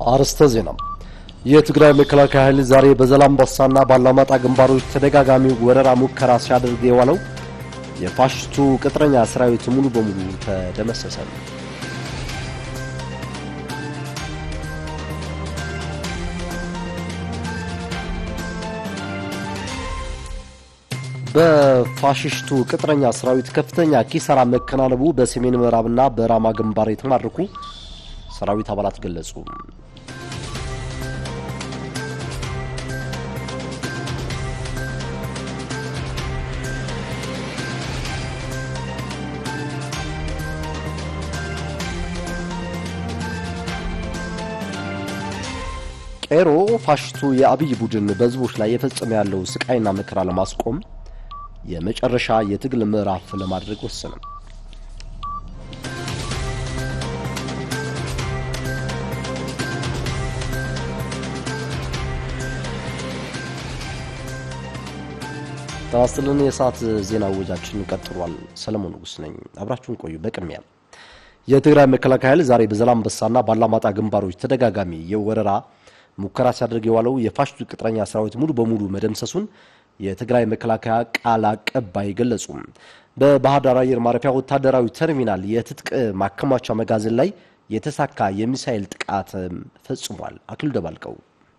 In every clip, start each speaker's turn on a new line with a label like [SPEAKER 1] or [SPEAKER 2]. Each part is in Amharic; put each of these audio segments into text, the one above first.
[SPEAKER 1] አርዕስተ ዜና። የትግራይ መከላከያ ኃይል ዛሬ በዛላምበሳና ባላማጣ ግንባሮች ተደጋጋሚ ወረራ ሙከራ ሲያደርግ የዋለው የፋሽስቱ ቅጥረኛ ሰራዊት ሙሉ በሙሉ ተደመሰሰ። በፋሽስቱ ቅጥረኛ ሰራዊት ከፍተኛ ኪሳራ መከናነቡ በሰሜን ምዕራብና በራማ ግንባር የተማረኩ ሰራዊት አባላት ገለጹ። ቄሮ ፋሽስቱ የአብይ ቡድን በህዝቦች ላይ የፈጸመ ያለው ስቃይና መከራ ለማስቆም የመጨረሻ የትግል ምዕራፍ ለማድረግ ወሰነ። ተዋስትልን የሰዓት ዜና ወጃችን ቀጥሏል። ሰለሞን ንጉስ ነኝ። አብራችሁን ቆዩ። በቅድሚያ የትግራይ መከላከያ ኃይል ዛሬ በዛላምበሳና ባላማጣ ግንባሮች ተደጋጋሚ የወረራ ሙከራ ሲያደርግ የዋለው የፋሽስቱ ቅጥረኛ ሰራዊት ሙሉ በሙሉ መደምሰሱን የትግራይ መከላከያ ቃል አቀባይ ገለጹ። በባህር ዳር አየር ማረፊያ ወታደራዊ ተርሚናል የትጥቅ ማከማቻ መጋዘን ላይ የተሳካ የሚሳኤል ጥቃት ፈጽሟል። አክሉ ደባልቀው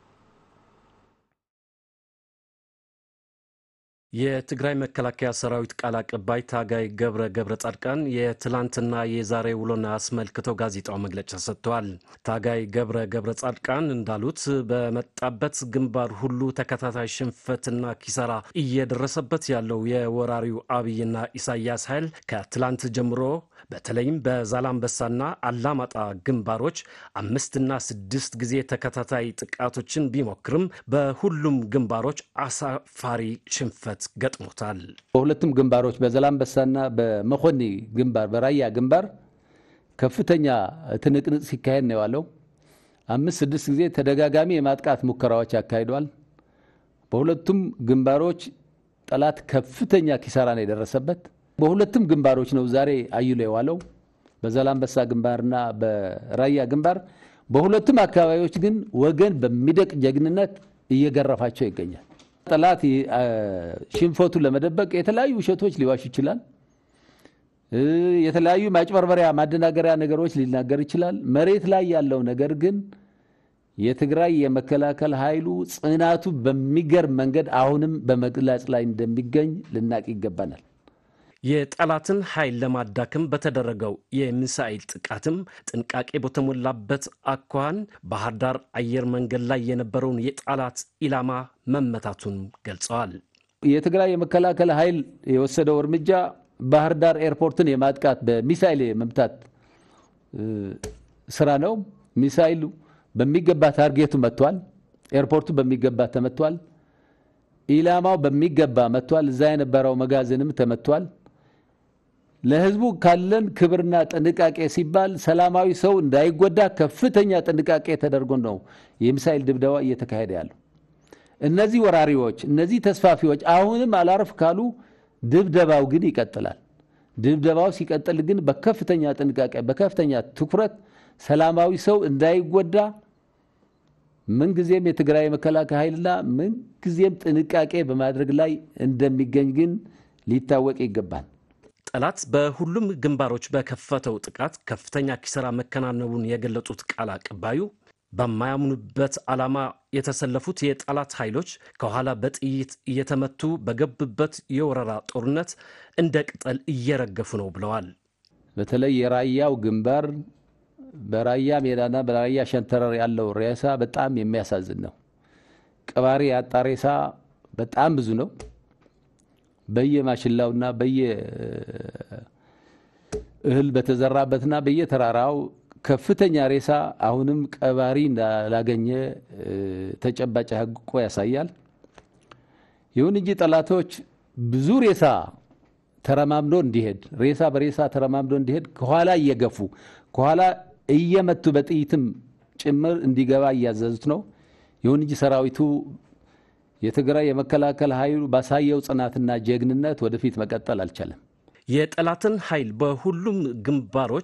[SPEAKER 2] የትግራይ መከላከያ ሰራዊት ቃል አቀባይ ታጋይ ገብረ ገብረ ጻድቃን የትላንትና የዛሬ ውሎን አስመልክተው ጋዜጣው መግለጫ ሰጥተዋል። ታጋይ ገብረ ገብረ ጻድቃን እንዳሉት በመጣበት ግንባር ሁሉ ተከታታይ ሽንፈትና ኪሳራ እየደረሰበት ያለው የወራሪው አብይና ኢሳያስ ኃይል ከትላንት ጀምሮ በተለይም በዛላምበሳና አላማጣ ግንባሮች አምስትና ስድስት ጊዜ ተከታታይ ጥቃቶችን ቢሞክርም በሁሉም ግንባሮች አሳፋሪ ሽንፈት ገጥሞታል።
[SPEAKER 3] በሁለቱም ግንባሮች በዛላምበሳና በመኮኒ ግንባር በራያ ግንባር ከፍተኛ ትንቅንቅ ሲካሄድ ነው የዋለው። አምስት ስድስት ጊዜ ተደጋጋሚ የማጥቃት ሙከራዎች ያካሂዷል። በሁለቱም ግንባሮች ጠላት ከፍተኛ ኪሳራ ነው የደረሰበት። በሁለቱም ግንባሮች ነው ዛሬ አይሎ የዋለው በዛላምበሳ ግንባርና በራያ ግንባር። በሁለቱም አካባቢዎች ግን ወገን በሚደቅ ጀግንነት እየገረፋቸው ይገኛል። ጠላት ሽንፈቱን ለመደበቅ የተለያዩ ውሸቶች ሊዋሽ ይችላል። የተለያዩ ማጭበርበሪያ፣ ማደናገሪያ ነገሮች ሊናገር ይችላል። መሬት ላይ ያለው ነገር ግን የትግራይ የመከላከል ኃይሉ ጽናቱ በሚገርም መንገድ አሁንም በመግለጽ ላይ እንደሚገኝ ልናቅ ይገባናል።
[SPEAKER 2] የጠላትን ኃይል ለማዳከም በተደረገው የሚሳኤል ጥቃትም ጥንቃቄ በተሞላበት አኳኋን ባህር ዳር አየር መንገድ ላይ የነበረውን የጠላት ኢላማ መመታቱን ገልጸዋል።
[SPEAKER 3] የትግራይ የመከላከል ኃይል የወሰደው እርምጃ ባህር ዳር ኤርፖርትን የማጥቃት በሚሳይል የመምታት ስራ ነው። ሚሳይሉ በሚገባ ታርጌቱ መጥቷል። ኤርፖርቱ በሚገባ ተመቷል። ኢላማው በሚገባ መጥቷል። እዛ የነበረው መጋዘንም ተመቷል። ለህዝቡ ካለን ክብርና ጥንቃቄ ሲባል ሰላማዊ ሰው እንዳይጎዳ ከፍተኛ ጥንቃቄ ተደርጎ ነው የሚሳይል ድብደባ እየተካሄደ ያለው። እነዚህ ወራሪዎች፣ እነዚህ ተስፋፊዎች አሁንም አላርፍ ካሉ ድብደባው ግን ይቀጥላል። ድብደባው ሲቀጥል ግን በከፍተኛ ጥንቃቄ፣ በከፍተኛ ትኩረት ሰላማዊ ሰው እንዳይጎዳ ምንጊዜም የትግራይ መከላከያ ኃይልና ምንጊዜም ጥንቃቄ በማድረግ ላይ እንደሚገኝ ግን ሊታወቅ ይገባል።
[SPEAKER 2] ጠላት በሁሉም ግንባሮች በከፈተው ጥቃት ከፍተኛ ኪሳራ መከናነቡን የገለጹት ቃል አቀባዩ በማያምኑበት ዓላማ የተሰለፉት የጠላት ኃይሎች ከኋላ በጥይት እየተመቱ በገቡበት የወረራ ጦርነት እንደ ቅጠል እየረገፉ ነው ብለዋል።
[SPEAKER 3] በተለይ የራያው ግንባር በራያ ሜዳና በራያ ሸንተረር ያለው ሬሳ በጣም የሚያሳዝን ነው። ቀባሪ ያጣ ሬሳ በጣም ብዙ ነው። በየማሽላውና በየእህል በተዘራበትና በየተራራው ከፍተኛ ሬሳ አሁንም ቀባሪ እንዳላገኘ ተጨባጭ ሐቆ ያሳያል። ይሁን እንጂ ጠላቶች ብዙ ሬሳ ተረማምዶ እንዲሄድ ሬሳ በሬሳ ተረማምዶ እንዲሄድ ከኋላ እየገፉ ከኋላ እየመቱ በጥይትም ጭምር እንዲገባ እያዘዙት ነው። ይሁን እንጂ ሰራዊቱ የትግራይ የመከላከል ኃይሉ ባሳየው ጽናትና ጀግንነት ወደፊት መቀጠል አልቻለም።
[SPEAKER 2] የጠላትን ኃይል በሁሉም ግንባሮች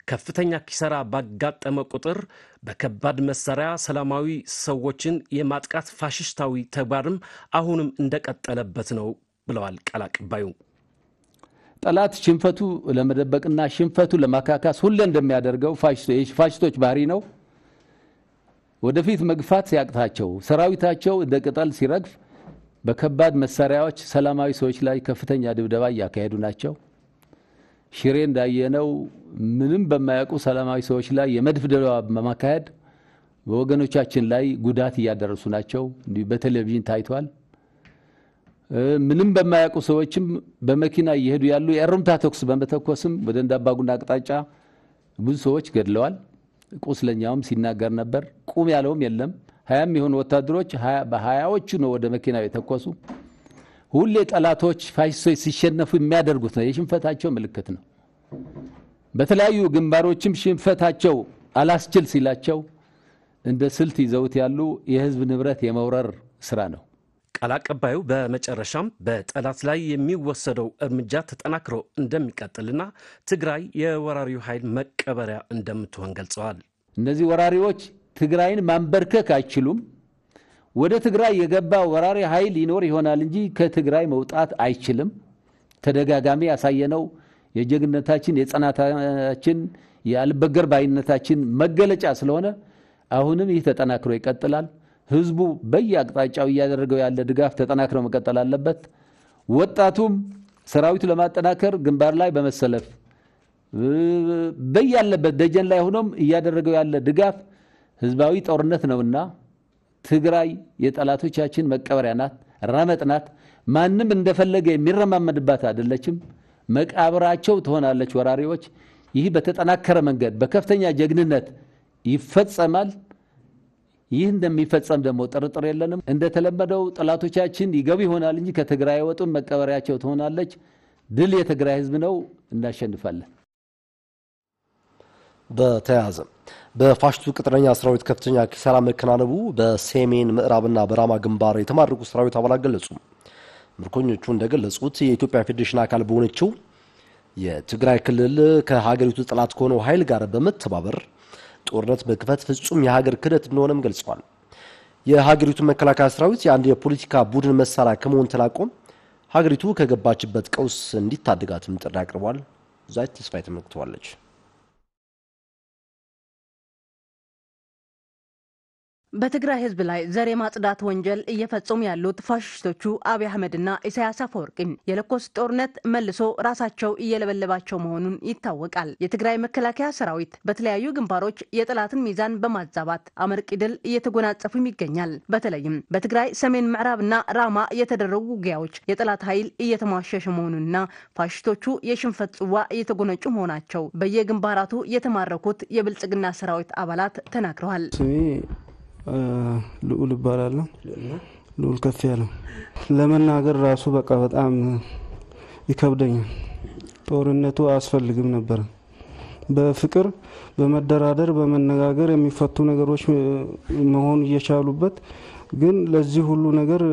[SPEAKER 2] ከፍተኛ ኪሳራ ባጋጠመ ቁጥር በከባድ መሳሪያ ሰላማዊ ሰዎችን የማጥቃት ፋሽስታዊ ተግባርም አሁንም እንደቀጠለበት ነው ብለዋል ቃል አቀባዩ።
[SPEAKER 3] ጠላት ሽንፈቱ ለመደበቅና ሽንፈቱ ለማካካስ ሁሌ እንደሚያደርገው ፋሽስቶች ባህሪ ነው። ወደፊት መግፋት ሲያቅታቸው ሰራዊታቸው እንደ ቅጠል ሲረግፍ በከባድ መሳሪያዎች ሰላማዊ ሰዎች ላይ ከፍተኛ ድብደባ እያካሄዱ ናቸው። ሽሬ እንዳየነው ምንም በማያውቁ ሰላማዊ ሰዎች ላይ የመድፍ ድብደባ በማካሄድ በወገኖቻችን ላይ ጉዳት እያደረሱ ናቸው። እንዲሁ በቴሌቪዥን ታይቷል። ምንም በማያውቁ ሰዎችም በመኪና እየሄዱ ያሉ የእሩምታ ተኩስ በመተኮስም ወደ እንዳባጉና አቅጣጫ ብዙ ሰዎች ገድለዋል። ቁስለኛውም ሲናገር ነበር። ቁም ያለውም የለም። ሀያም የሆኑ ወታደሮች በሀያዎቹ ነው ወደ መኪናው የተኮሱ። ሁሌ ጠላቶች ፋሽስቶች ሲሸነፉ የሚያደርጉት ነው፣ የሽንፈታቸው ምልክት ነው። በተለያዩ ግንባሮችም ሽንፈታቸው አላስችል ሲላቸው እንደ ስልት ይዘውት ያሉ የህዝብ ንብረት የመውረር ስራ ነው።
[SPEAKER 2] ቃል አቀባዩ በመጨረሻም በጠላት ላይ የሚወሰደው እርምጃ ተጠናክሮ እንደሚቀጥልና ትግራይ የወራሪው ኃይል መቀበሪያ እንደምትሆን ገልጸዋል።
[SPEAKER 3] እነዚህ ወራሪዎች ትግራይን ማንበርከክ አይችሉም። ወደ ትግራይ የገባ ወራሪ ኃይል ይኖር ይሆናል እንጂ ከትግራይ መውጣት አይችልም። ተደጋጋሚ ያሳየነው የጀግነታችን የጽናታችን የአልበገር ባይነታችን መገለጫ ስለሆነ አሁንም ይህ ተጠናክሮ ይቀጥላል። ህዝቡ በየአቅጣጫው እያደረገው ያለ ድጋፍ ተጠናክሮ መቀጠል አለበት። ወጣቱም ሰራዊቱ ለማጠናከር ግንባር ላይ በመሰለፍ በያለበት ደጀን ላይ ሆኖም እያደረገው ያለ ድጋፍ ህዝባዊ ጦርነት ነውና ትግራይ የጠላቶቻችን መቀበሪያ ናት፣ ረመጥ ናት። ማንም እንደፈለገ የሚረማመድባት አይደለችም። መቃብራቸው ትሆናለች ወራሪዎች። ይህ በተጠናከረ መንገድ በከፍተኛ ጀግንነት ይፈጸማል። ይህ እንደሚፈጸም ደግሞ ጥርጥር የለንም። እንደተለመደው ጠላቶቻችን ይገቡ ይሆናል እንጂ ከትግራይ አይወጡም። መቀበሪያቸው ትሆናለች። ድል የትግራይ ህዝብ ነው። እናሸንፋለን።
[SPEAKER 1] በተያያዘ በፋሽቱ ቅጥረኛ ሰራዊት ከፍተኛ ኪሳራ መከናነቡ በሰሜን ምዕራብና በራማ ግንባር የተማረኩ ሰራዊት አባላት ገለጹ። ምርኮኞቹ እንደገለጹት የኢትዮጵያ ፌዴሬሽን አካል በሆነችው የትግራይ ክልል ከሀገሪቱ ጠላት ከሆነው ኃይል ጋር በመተባበር ጦርነት መክፈት ፍጹም የሀገር ክህደት እንደሆነም ገልጸዋል። የሀገሪቱ መከላከያ ሰራዊት የአንድ የፖለቲካ ቡድን መሳሪያ ከመሆን ተላቆ ሀገሪቱ ከገባችበት ቀውስ እንዲታደጋትም ጥሪ አቅርቧል። ዛይት ተስፋዬ ተመልክተዋለች።
[SPEAKER 4] በትግራይ ህዝብ ላይ ዘር የማጽዳት ወንጀል እየፈጸሙ ያሉት ፋሽስቶቹ አብይ አህመድና ኢሳያስ አፈወርቂ የለኮስ ጦርነት መልሶ ራሳቸው እየለበለባቸው መሆኑን ይታወቃል። የትግራይ መከላከያ ሰራዊት በተለያዩ ግንባሮች የጠላትን ሚዛን በማዛባት አመርቂ ድል እየተጎናጸፉም ይገኛል። በተለይም በትግራይ ሰሜን ምዕራብና ራማ የተደረጉ ውጊያዎች የጠላት ኃይል እየተሟሸሸ መሆኑንና ፋሽስቶቹ የሽንፈት ጽዋ እየተጎነጩ መሆናቸው በየግንባራቱ የተማረኩት የብልጽግና ሰራዊት አባላት ተናግረዋል።
[SPEAKER 5] ልዑል እባላለሁ። ልዑል ከፍ ያለው ለመናገር ራሱ በቃ በጣም ይከብደኛል። ጦርነቱ አያስፈልግም ነበረ። በፍቅር በመደራደር በመነጋገር የሚፈቱ ነገሮች መሆን እየቻሉበት ግን ለዚህ ሁሉ ነገር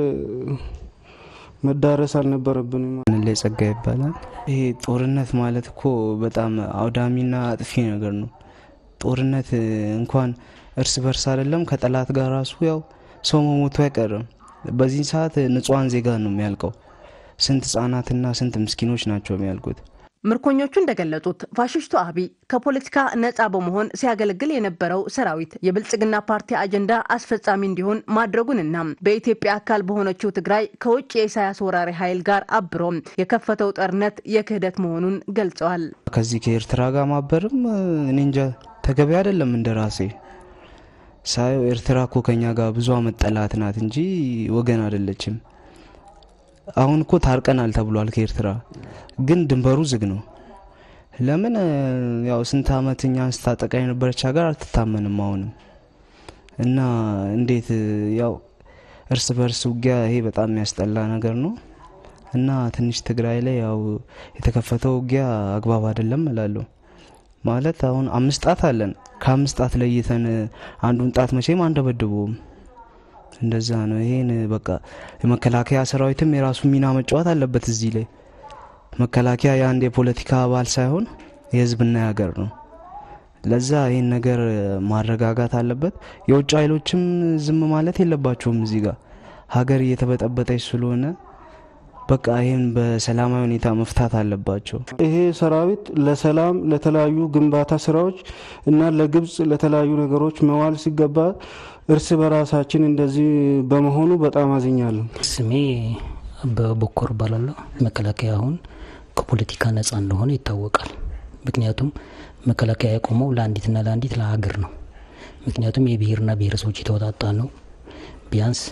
[SPEAKER 5] መዳረስ አልነበረብንም።
[SPEAKER 6] ላይ ጸጋ ይባላል። ይሄ ጦርነት ማለት እኮ በጣም አውዳሚና አጥፊ ነገር ነው። ጦርነት እንኳን እርስ በርስ አይደለም ከጠላት ጋር ራሱ ያው ሰው መሞቱ አይቀርም። በዚህ ሰዓት ንጹሐን ዜጋ ነው የሚያልቀው። ስንት ህጻናትና ስንት ምስኪኖች ናቸው የሚያልቁት።
[SPEAKER 4] ምርኮኞቹ እንደገለጹት ፋሽስቱ አብይ ከፖለቲካ ነጻ በመሆን ሲያገለግል የነበረው ሰራዊት የብልጽግና ፓርቲ አጀንዳ አስፈጻሚ እንዲሆን ማድረጉንና በኢትዮጵያ አካል በሆነችው ትግራይ ከውጭ የኢሳያስ ወራሪ ኃይል ጋር አብሮ የከፈተው ጦርነት የክህደት መሆኑን ገልጸዋል።
[SPEAKER 6] ከዚህ ከኤርትራ ጋር ማበርም እኔ እንጃ ተገቢ አይደለም። እንደ ራሴ ሳየው ኤርትራ እኮ ከኛ ጋር ብዙ አመት ጠላት ናት እንጂ ወገን አይደለችም። አሁን እኮ ታርቀናል ተብሏል ከኤርትራ ግን ድንበሩ ዝግ ነው። ለምን ያው ስንት አመት እኛን ስታጠቃ የነበረች ሀገር አትታመንም አሁንም እና እንዴት ያው እርስ በርስ ውጊያ ይሄ በጣም የሚያስጠላ ነገር ነው እና ትንሽ ትግራይ ላይ ያው የተከፈተው ውጊያ አግባብ አይደለም እላለሁ። ማለት አሁን አምስት ጣት አለን። ከአምስት ጣት ለይተን አንዱን ጣት መቼም አንደበድበውም። እንደዛ ነው። ይሄን በቃ የመከላከያ ሰራዊትም የራሱ ሚና መጫወት አለበት እዚህ ላይ። መከላከያ የአንድ የፖለቲካ አባል ሳይሆን የህዝብና የሀገር ነው ለዛ ይህን ነገር ማረጋጋት አለበት። የውጭ ኃይሎችም ዝም ማለት የለባቸውም። እዚህ ጋር ሀገር እየተበጠበጠች ስለሆነ በቃ ይህን በሰላማዊ ሁኔታ መፍታት አለባቸው።
[SPEAKER 5] ይሄ ሰራዊት ለሰላም ለተለያዩ ግንባታ ስራዎች እና ለግብጽ ለተለያዩ ነገሮች መዋል ሲገባ እርስ በራሳችን እንደዚህ በመሆኑ በጣም አዝኛለሁ።
[SPEAKER 7] ስሜ በቦኮር እባላለሁ። መከላከያ አሁን ከፖለቲካ ነጻ እንደሆነ ይታወቃል። ምክንያቱም መከላከያ የቆመው ለአንዲትና ለአንዲት ለሀገር ነው። ምክንያቱም የብሔርና ብሔረሰቦች የተወጣጣ ነው። ቢያንስ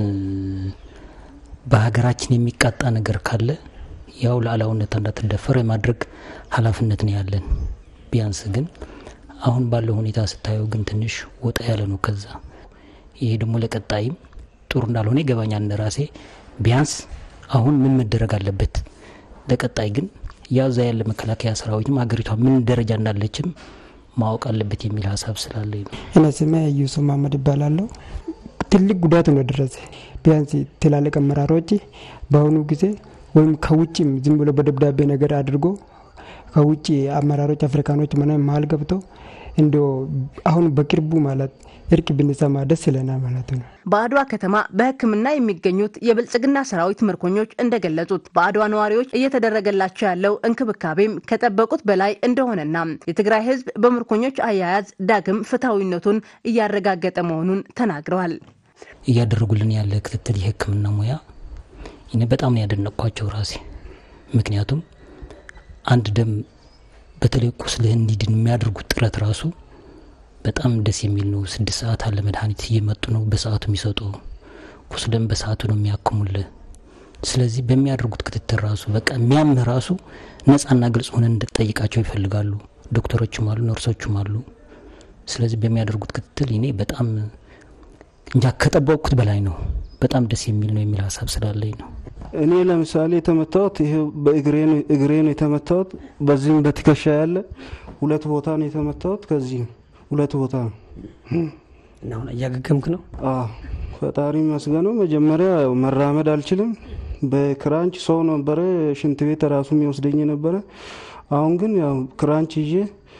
[SPEAKER 7] በሀገራችን የሚቃጣ ነገር ካለ ያው ሉዓላዊነት እንዳትደፈር የማድረግ ኃላፊነት ነው ያለን። ቢያንስ ግን አሁን ባለው ሁኔታ ስታየው ግን ትንሽ ወጣ ያለ ነው። ከዛ ይሄ ደግሞ ለቀጣይም ጥሩ እንዳልሆነ ይገባኛል እንደራሴ። ቢያንስ አሁን ምን መደረግ አለበት፣ ለቀጣይ ግን ያዛ ያለ መከላከያ ሰራዊትም ሀገሪቷ ምን ደረጃ እንዳለችም ማወቅ አለበት የሚል ሀሳብ ስላለኝ ነው።
[SPEAKER 8] እኔ ስሜ ዩሱፍ መሀመድ ይባላለሁ። ትልቅ ጉዳት ነው ደረሰ። ቢያንስ ትላልቅ አመራሮች በአሁኑ ጊዜ ወይም ከውጭም ዝም ብሎ በደብዳቤ ነገር አድርጎ ከውጭ አመራሮች አፍሪካኖች ምናምን መሀል ገብተው እንዲ አሁን በቅርቡ ማለት እርቅ ብንሰማ ደስ ይለናል ማለት ነው።
[SPEAKER 4] በአድዋ ከተማ በሕክምና የሚገኙት የብልጽግና ሰራዊት ምርኮኞች እንደገለጹት በአድዋ ነዋሪዎች እየተደረገላቸው ያለው እንክብካቤም ከጠበቁት በላይ እንደሆነና የትግራይ ሕዝብ በምርኮኞች አያያዝ ዳግም ፍትሐዊነቱን እያረጋገጠ መሆኑን ተናግረዋል።
[SPEAKER 7] እያደረጉልን ያለ ክትትል የሕክምና ሙያ እኔ በጣም ነው ያደነቅኳቸው ራሴ። ምክንያቱም አንድ ደም በተለይ ቁስልህ እንዲድን የሚያደርጉት ጥረት ራሱ በጣም ደስ የሚል ነው። ስድስት ሰዓት አለ መድኃኒት እየመጡ ነው በሰዓቱ የሚሰጡ ቁስልም በሰዓቱ ነው የሚያክሙልህ። ስለዚህ በሚያደርጉት ክትትል ራሱ በቃ የሚያምህ ራሱ ነጻና ግልጽ ሆነን እንድጠይቃቸው ይፈልጋሉ። ዶክተሮችም አሉ፣ ነርሶችም አሉ። ስለዚህ በሚያደርጉት ክትትል እኔ በጣም እንጃ ከጠበቅኩት በላይ ነው። በጣም ደስ የሚል ነው የሚል ሀሳብ ስላለኝ ነው።
[SPEAKER 5] እኔ ለምሳሌ የተመታሁት ይሄ በእግሬ ነው የተመታሁት። በዚህም በትከሻ ያለ ሁለት ቦታ ነው የተመታሁት። ከዚህ ሁለት ቦታ ነው
[SPEAKER 7] እና አሁን እያገገምክ ነው?
[SPEAKER 5] አዎ ፈጣሪ መስገነው። መጀመሪያ መራመድ አልችልም። በክራንች ሰው ነበረ ሽንት ቤት ራሱ የሚወስደኝ ነበረ። አሁን ግን ያው ክራንች ይዤ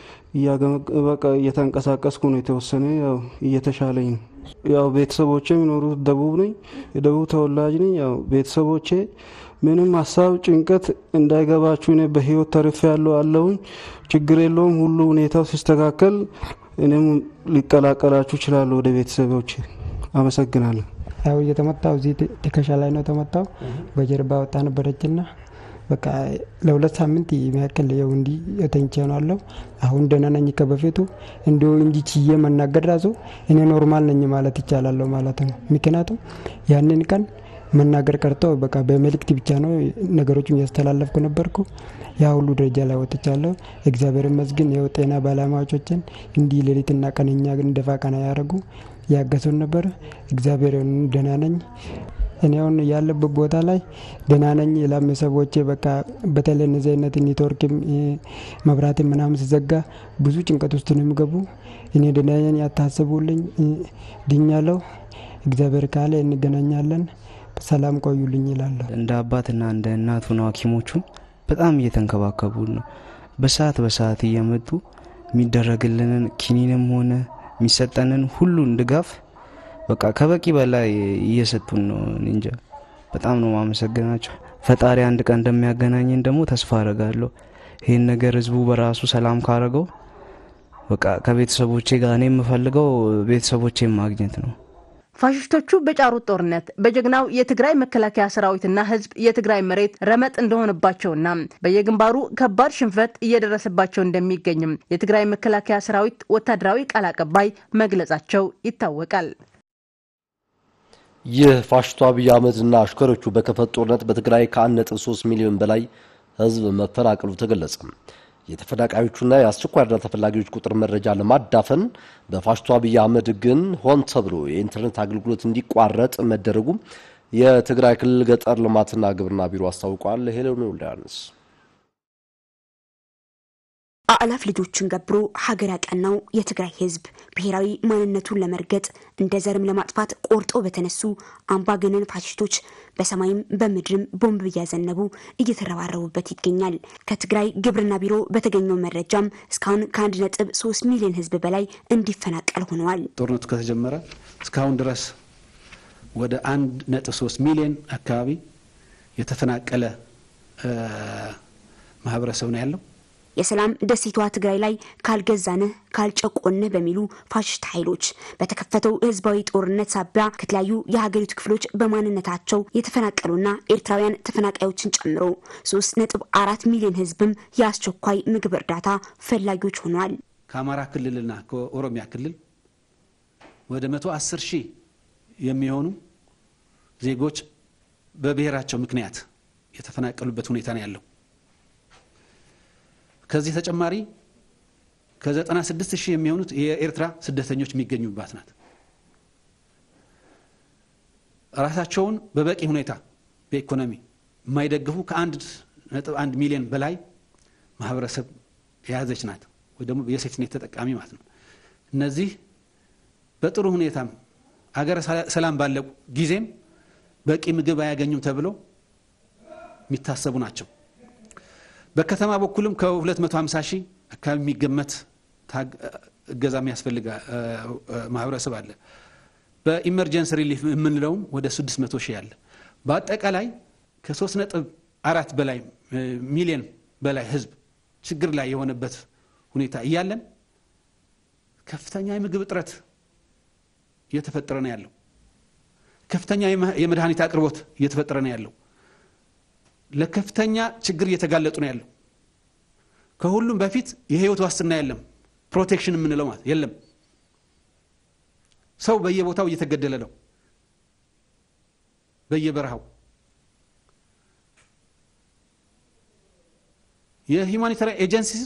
[SPEAKER 5] በቃ እየተንቀሳቀስኩ ነው። የተወሰነ ያው እየተሻለኝ ነው። ያው ቤተሰቦቼ የሚኖሩት ደቡብ ነኝ፣ የደቡብ ተወላጅ ነኝ። ያው ቤተሰቦቼ ምንም ሀሳብ ጭንቀት እንዳይገባችሁ እኔ በህይወት ተርፌ ያለው አለውኝ ችግር የለውም። ሁሉ ሁኔታው ሲስተካከል እኔም ሊቀላቀላችሁ ይችላሉ ወደ ቤተሰቦቼ። አመሰግናለሁ።
[SPEAKER 8] ያው እየተመታው እዚህ ትከሻ ላይ ነው ተመታው። በጀርባ ወጣ ነበረችና በቃ ለሁለት ሳምንት የሚያክል ያው እንዲ ተኝቼ ነው አለው። አሁን ደህና ነኝ ከበፊቱ እንዲሁ እንጂ ችዬ መናገር ራሱ እኔ ኖርማል ነኝ ማለት ይቻላለሁ ማለት ነው። ምክንያቱም ያንን ቀን መናገር ቀርቶ በቃ በመልእክት ብቻ ነው ነገሮችን እያስተላለፍኩ ነበርኩ። ያ ሁሉ ደረጃ ላይ ወጥቻለሁ። እግዚአብሔር ይመስገን። ያው ጤና ባለሙያዎችን እንዲህ ሌሊትና ቀን እኛ ግን ደፋ ቀና ያደረጉ ያገሱን ነበር። እግዚአብሔር ደህና ነኝ። እኔ አሁን ያለበት ቦታ ላይ ደህና ነኝ። ላም ሰዎቼ በቃ በተለይ እነዚህ አይነት ኔትወርክም መብራትም ምናምን ሲዘጋ ብዙ ጭንቀት ውስጥ ነው የሚገቡ። እኔ ደህና ነኝ፣ ያታስቡልኝ፣ ድኛለሁ። እግዚአብሔር ካለ እንገናኛለን። ሰላም ቆዩልኝ ይላለሁ።
[SPEAKER 6] እንደ አባትና እንደ እናቱ ነው ሐኪሞቹም በጣም እየተንከባከቡ ነው። በሰዓት በሰዓት እየመጡ የሚደረግልንን ኪኒንም ሆነ የሚሰጠንን ሁሉን ድጋፍ በቃ ከበቂ በላይ እየሰጡን ነው። እንጃ በጣም ነው ማመሰግናቸው። ፈጣሪ አንድ ቀን እንደሚያገናኘን ደግሞ ተስፋ አረጋለሁ። ይህን ነገር ህዝቡ በራሱ ሰላም ካረገው በቃ ከቤተሰቦቼ ጋር እኔ የምፈልገው ቤተሰቦቼን ማግኘት ነው።
[SPEAKER 4] ፋሽስቶቹ በጫሩት ጦርነት በጀግናው የትግራይ መከላከያ ሰራዊትና ህዝብ የትግራይ መሬት ረመጥ እንደሆነባቸውና በየግንባሩ ከባድ ሽንፈት እየደረሰባቸው እንደሚገኝም የትግራይ መከላከያ ሰራዊት ወታደራዊ ቃል አቀባይ መግለጻቸው ይታወቃል።
[SPEAKER 1] ይህ ፋሽስቱ አብይ አህመድና አሽከሮቹ በከፈት ጦርነት በትግራይ ከ1.3 ሚሊዮን በላይ ህዝብ መፈናቀሉ ተገለጸ። የተፈናቃዮቹና የአስቸኳይ እርዳታ ተፈላጊዎች ቁጥር መረጃ ለማዳፈን በፋሽስቱ አብይ አህመድ ግን ሆን ተብሎ የኢንተርኔት አገልግሎት እንዲቋረጥ መደረጉ የትግራይ ክልል ገጠር ልማትና ግብርና ቢሮ አስታውቋል። ሄሌኒ ወልዳያንስ
[SPEAKER 9] አእላፍ ልጆችን ገብሮ ሀገር ያቀናው የትግራይ ህዝብ ብሔራዊ ማንነቱን ለመርገጥ እንደ ዘርም ለማጥፋት ቆርጠው በተነሱ አምባገነን ፋሽስቶች በሰማይም በምድርም ቦምብ እያዘነቡ እየተረባረቡበት ይገኛል። ከትግራይ ግብርና ቢሮ በተገኘው መረጃም እስካሁን ከአንድ ነጥብ ሶስት ሚሊዮን ህዝብ በላይ እንዲፈናቀል ሆነዋል።
[SPEAKER 3] ጦርነቱ ከተጀመረ እስካሁን ድረስ ወደ አንድ ነጥብ ሶስት ሚሊዮን አካባቢ የተፈናቀለ ማህበረሰብ ነው ያለው።
[SPEAKER 9] የሰላም ደሴቷ ትግራይ ላይ ካልገዛንህ ካልጨቆንህ በሚሉ ፋሽስት ኃይሎች በተከፈተው ህዝባዊ ጦርነት ሳቢያ ከተለያዩ የሀገሪቱ ክፍሎች በማንነታቸው የተፈናቀሉና ኤርትራውያን ተፈናቃዮችን ጨምሮ ሶስት ነጥብ አራት ሚሊዮን ህዝብም የአስቸኳይ ምግብ እርዳታ ፈላጊዎች ሆኗል።
[SPEAKER 3] ከአማራ ክልልና ከኦሮሚያ ክልል ወደ መቶ አስር ሺህ የሚሆኑ ዜጎች በብሔራቸው ምክንያት የተፈናቀሉበት ሁኔታ ነው ያለው። ከዚህ ተጨማሪ ከ96 ሺህ የሚሆኑት የኤርትራ ስደተኞች የሚገኙባት ናት። ራሳቸውን በበቂ ሁኔታ በኢኮኖሚ የማይደግፉ ከአንድ ነጥብ አንድ ሚሊዮን በላይ ማህበረሰብ የያዘች ናት፣ ወይ ደግሞ የሴፍትኔት ተጠቃሚ ማለት ነው። እነዚህ በጥሩ ሁኔታም አገረ ሰላም ባለው ጊዜም በቂ ምግብ አያገኙም ተብለው የሚታሰቡ ናቸው። በከተማ በኩልም ከ250 ሺህ አካባቢ የሚገመት እገዛ የሚያስፈልግ ማህበረሰብ አለ። በኢመርጀንሲ ሪሊፍ የምንለውም ወደ 600 ሺህ አለ። በአጠቃላይ ከ3 ነጥብ አራት በላይ ሚሊዮን በላይ ህዝብ ችግር ላይ የሆነበት ሁኔታ እያለን ከፍተኛ የምግብ እጥረት እየተፈጠረ ነው ያለው። ከፍተኛ የመድኃኒት አቅርቦት እየተፈጠረ ነው ያለው። ለከፍተኛ ችግር እየተጋለጡ ነው ያለው። ከሁሉም በፊት የህይወት ዋስትና የለም፣ ፕሮቴክሽን የምንለው ማለት የለም። ሰው በየቦታው እየተገደለ ነው፣ በየበረሃው። የሂውማኒታሪያን ኤጀንሲስ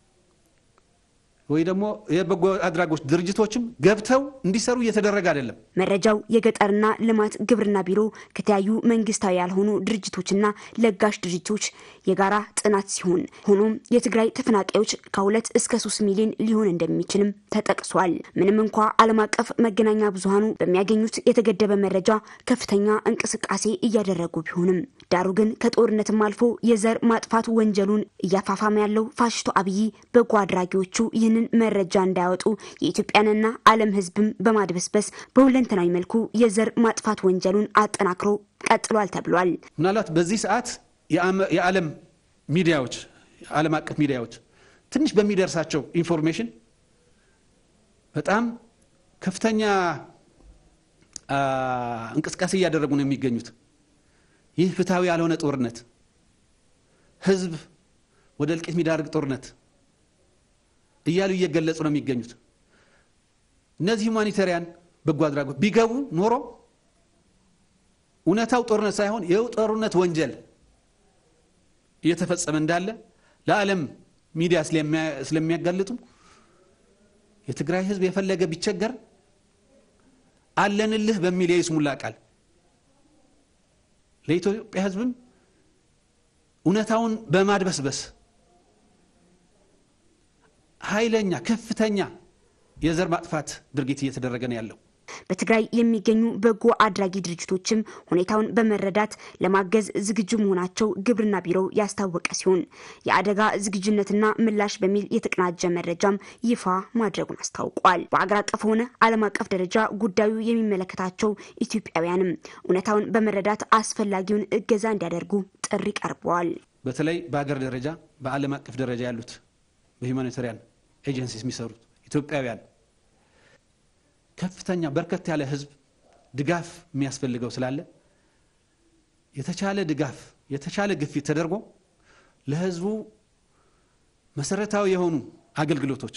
[SPEAKER 3] ወይ ደግሞ የበጎ አድራጎት ድርጅቶችም ገብተው እንዲሰሩ እየተደረገ አይደለም።
[SPEAKER 9] መረጃው የገጠርና ልማት ግብርና ቢሮ ከተለያዩ መንግስታዊ ያልሆኑ ድርጅቶችና ለጋሽ ድርጅቶች የጋራ ጥናት ሲሆን ሆኖም የትግራይ ተፈናቃዮች ከሁለት እስከ ሶስት ሚሊዮን ሊሆን እንደሚችልም ተጠቅሷል። ምንም እንኳ ዓለም አቀፍ መገናኛ ብዙሃኑ በሚያገኙት የተገደበ መረጃ ከፍተኛ እንቅስቃሴ እያደረጉ ቢሆንም ዳሩ ግን ከጦርነትም አልፎ የዘር ማጥፋት ወንጀሉን እያፋፋመ ያለው ፋሽስቱ አብይ በጎ አድራጊዎቹ ይህንን መረጃ እንዳያወጡ የኢትዮጵያንና ዓለም ሕዝብም በማድበስበስ በሁለንተናዊ መልኩ የዘር ማጥፋት ወንጀሉን አጠናክሮ ቀጥሏል ተብሏል።
[SPEAKER 3] ምናልባት በዚህ ሰዓት የዓለም ሚዲያዎች የዓለም አቀፍ ሚዲያዎች ትንሽ በሚደርሳቸው ኢንፎርሜሽን በጣም ከፍተኛ እንቅስቃሴ እያደረጉ ነው የሚገኙት። ይህ ፍትሐዊ ያልሆነ ጦርነት፣ ህዝብ ወደ እልቂት የሚዳርግ ጦርነት እያሉ እየገለጹ ነው የሚገኙት። እነዚህ ሁማኒታሪያን በጎ አድራጎት ቢገቡ ኖሮ እውነታው ጦርነት ሳይሆን የጦርነት ወንጀል እየተፈጸመ እንዳለ ለዓለም ሚዲያ ስለሚያጋልጡ የትግራይ ህዝብ የፈለገ ቢቸገር አለንልህ በሚል የይስሙላ ቃል ለኢትዮጵያ ህዝብም እውነታውን በማድበስበስ ኃይለኛ ከፍተኛ የዘር ማጥፋት ድርጊት እየተደረገ ነው ያለው።
[SPEAKER 9] በትግራይ የሚገኙ በጎ አድራጊ ድርጅቶችም ሁኔታውን በመረዳት ለማገዝ ዝግጁ መሆናቸው ግብርና ቢሮው ያስታወቀ ሲሆን የአደጋ ዝግጁነትና ምላሽ በሚል የተቀናጀ መረጃም ይፋ ማድረጉን አስታውቋል። በአገር አቀፍ ሆነ ዓለም አቀፍ ደረጃ ጉዳዩ የሚመለከታቸው ኢትዮጵያውያንም እውነታውን በመረዳት አስፈላጊውን እገዛ እንዲያደርጉ ጥሪ ቀርበዋል።
[SPEAKER 3] በተለይ በሀገር ደረጃ በዓለም አቀፍ ደረጃ ያሉት በሂውማኒታሪያን ኤጀንሲስ የሚሰሩት ኢትዮጵያውያን ከፍተኛ በርከት ያለ ህዝብ ድጋፍ የሚያስፈልገው ስላለ የተቻለ ድጋፍ የተቻለ ግፊት ተደርጎ ለህዝቡ መሰረታዊ የሆኑ አገልግሎቶች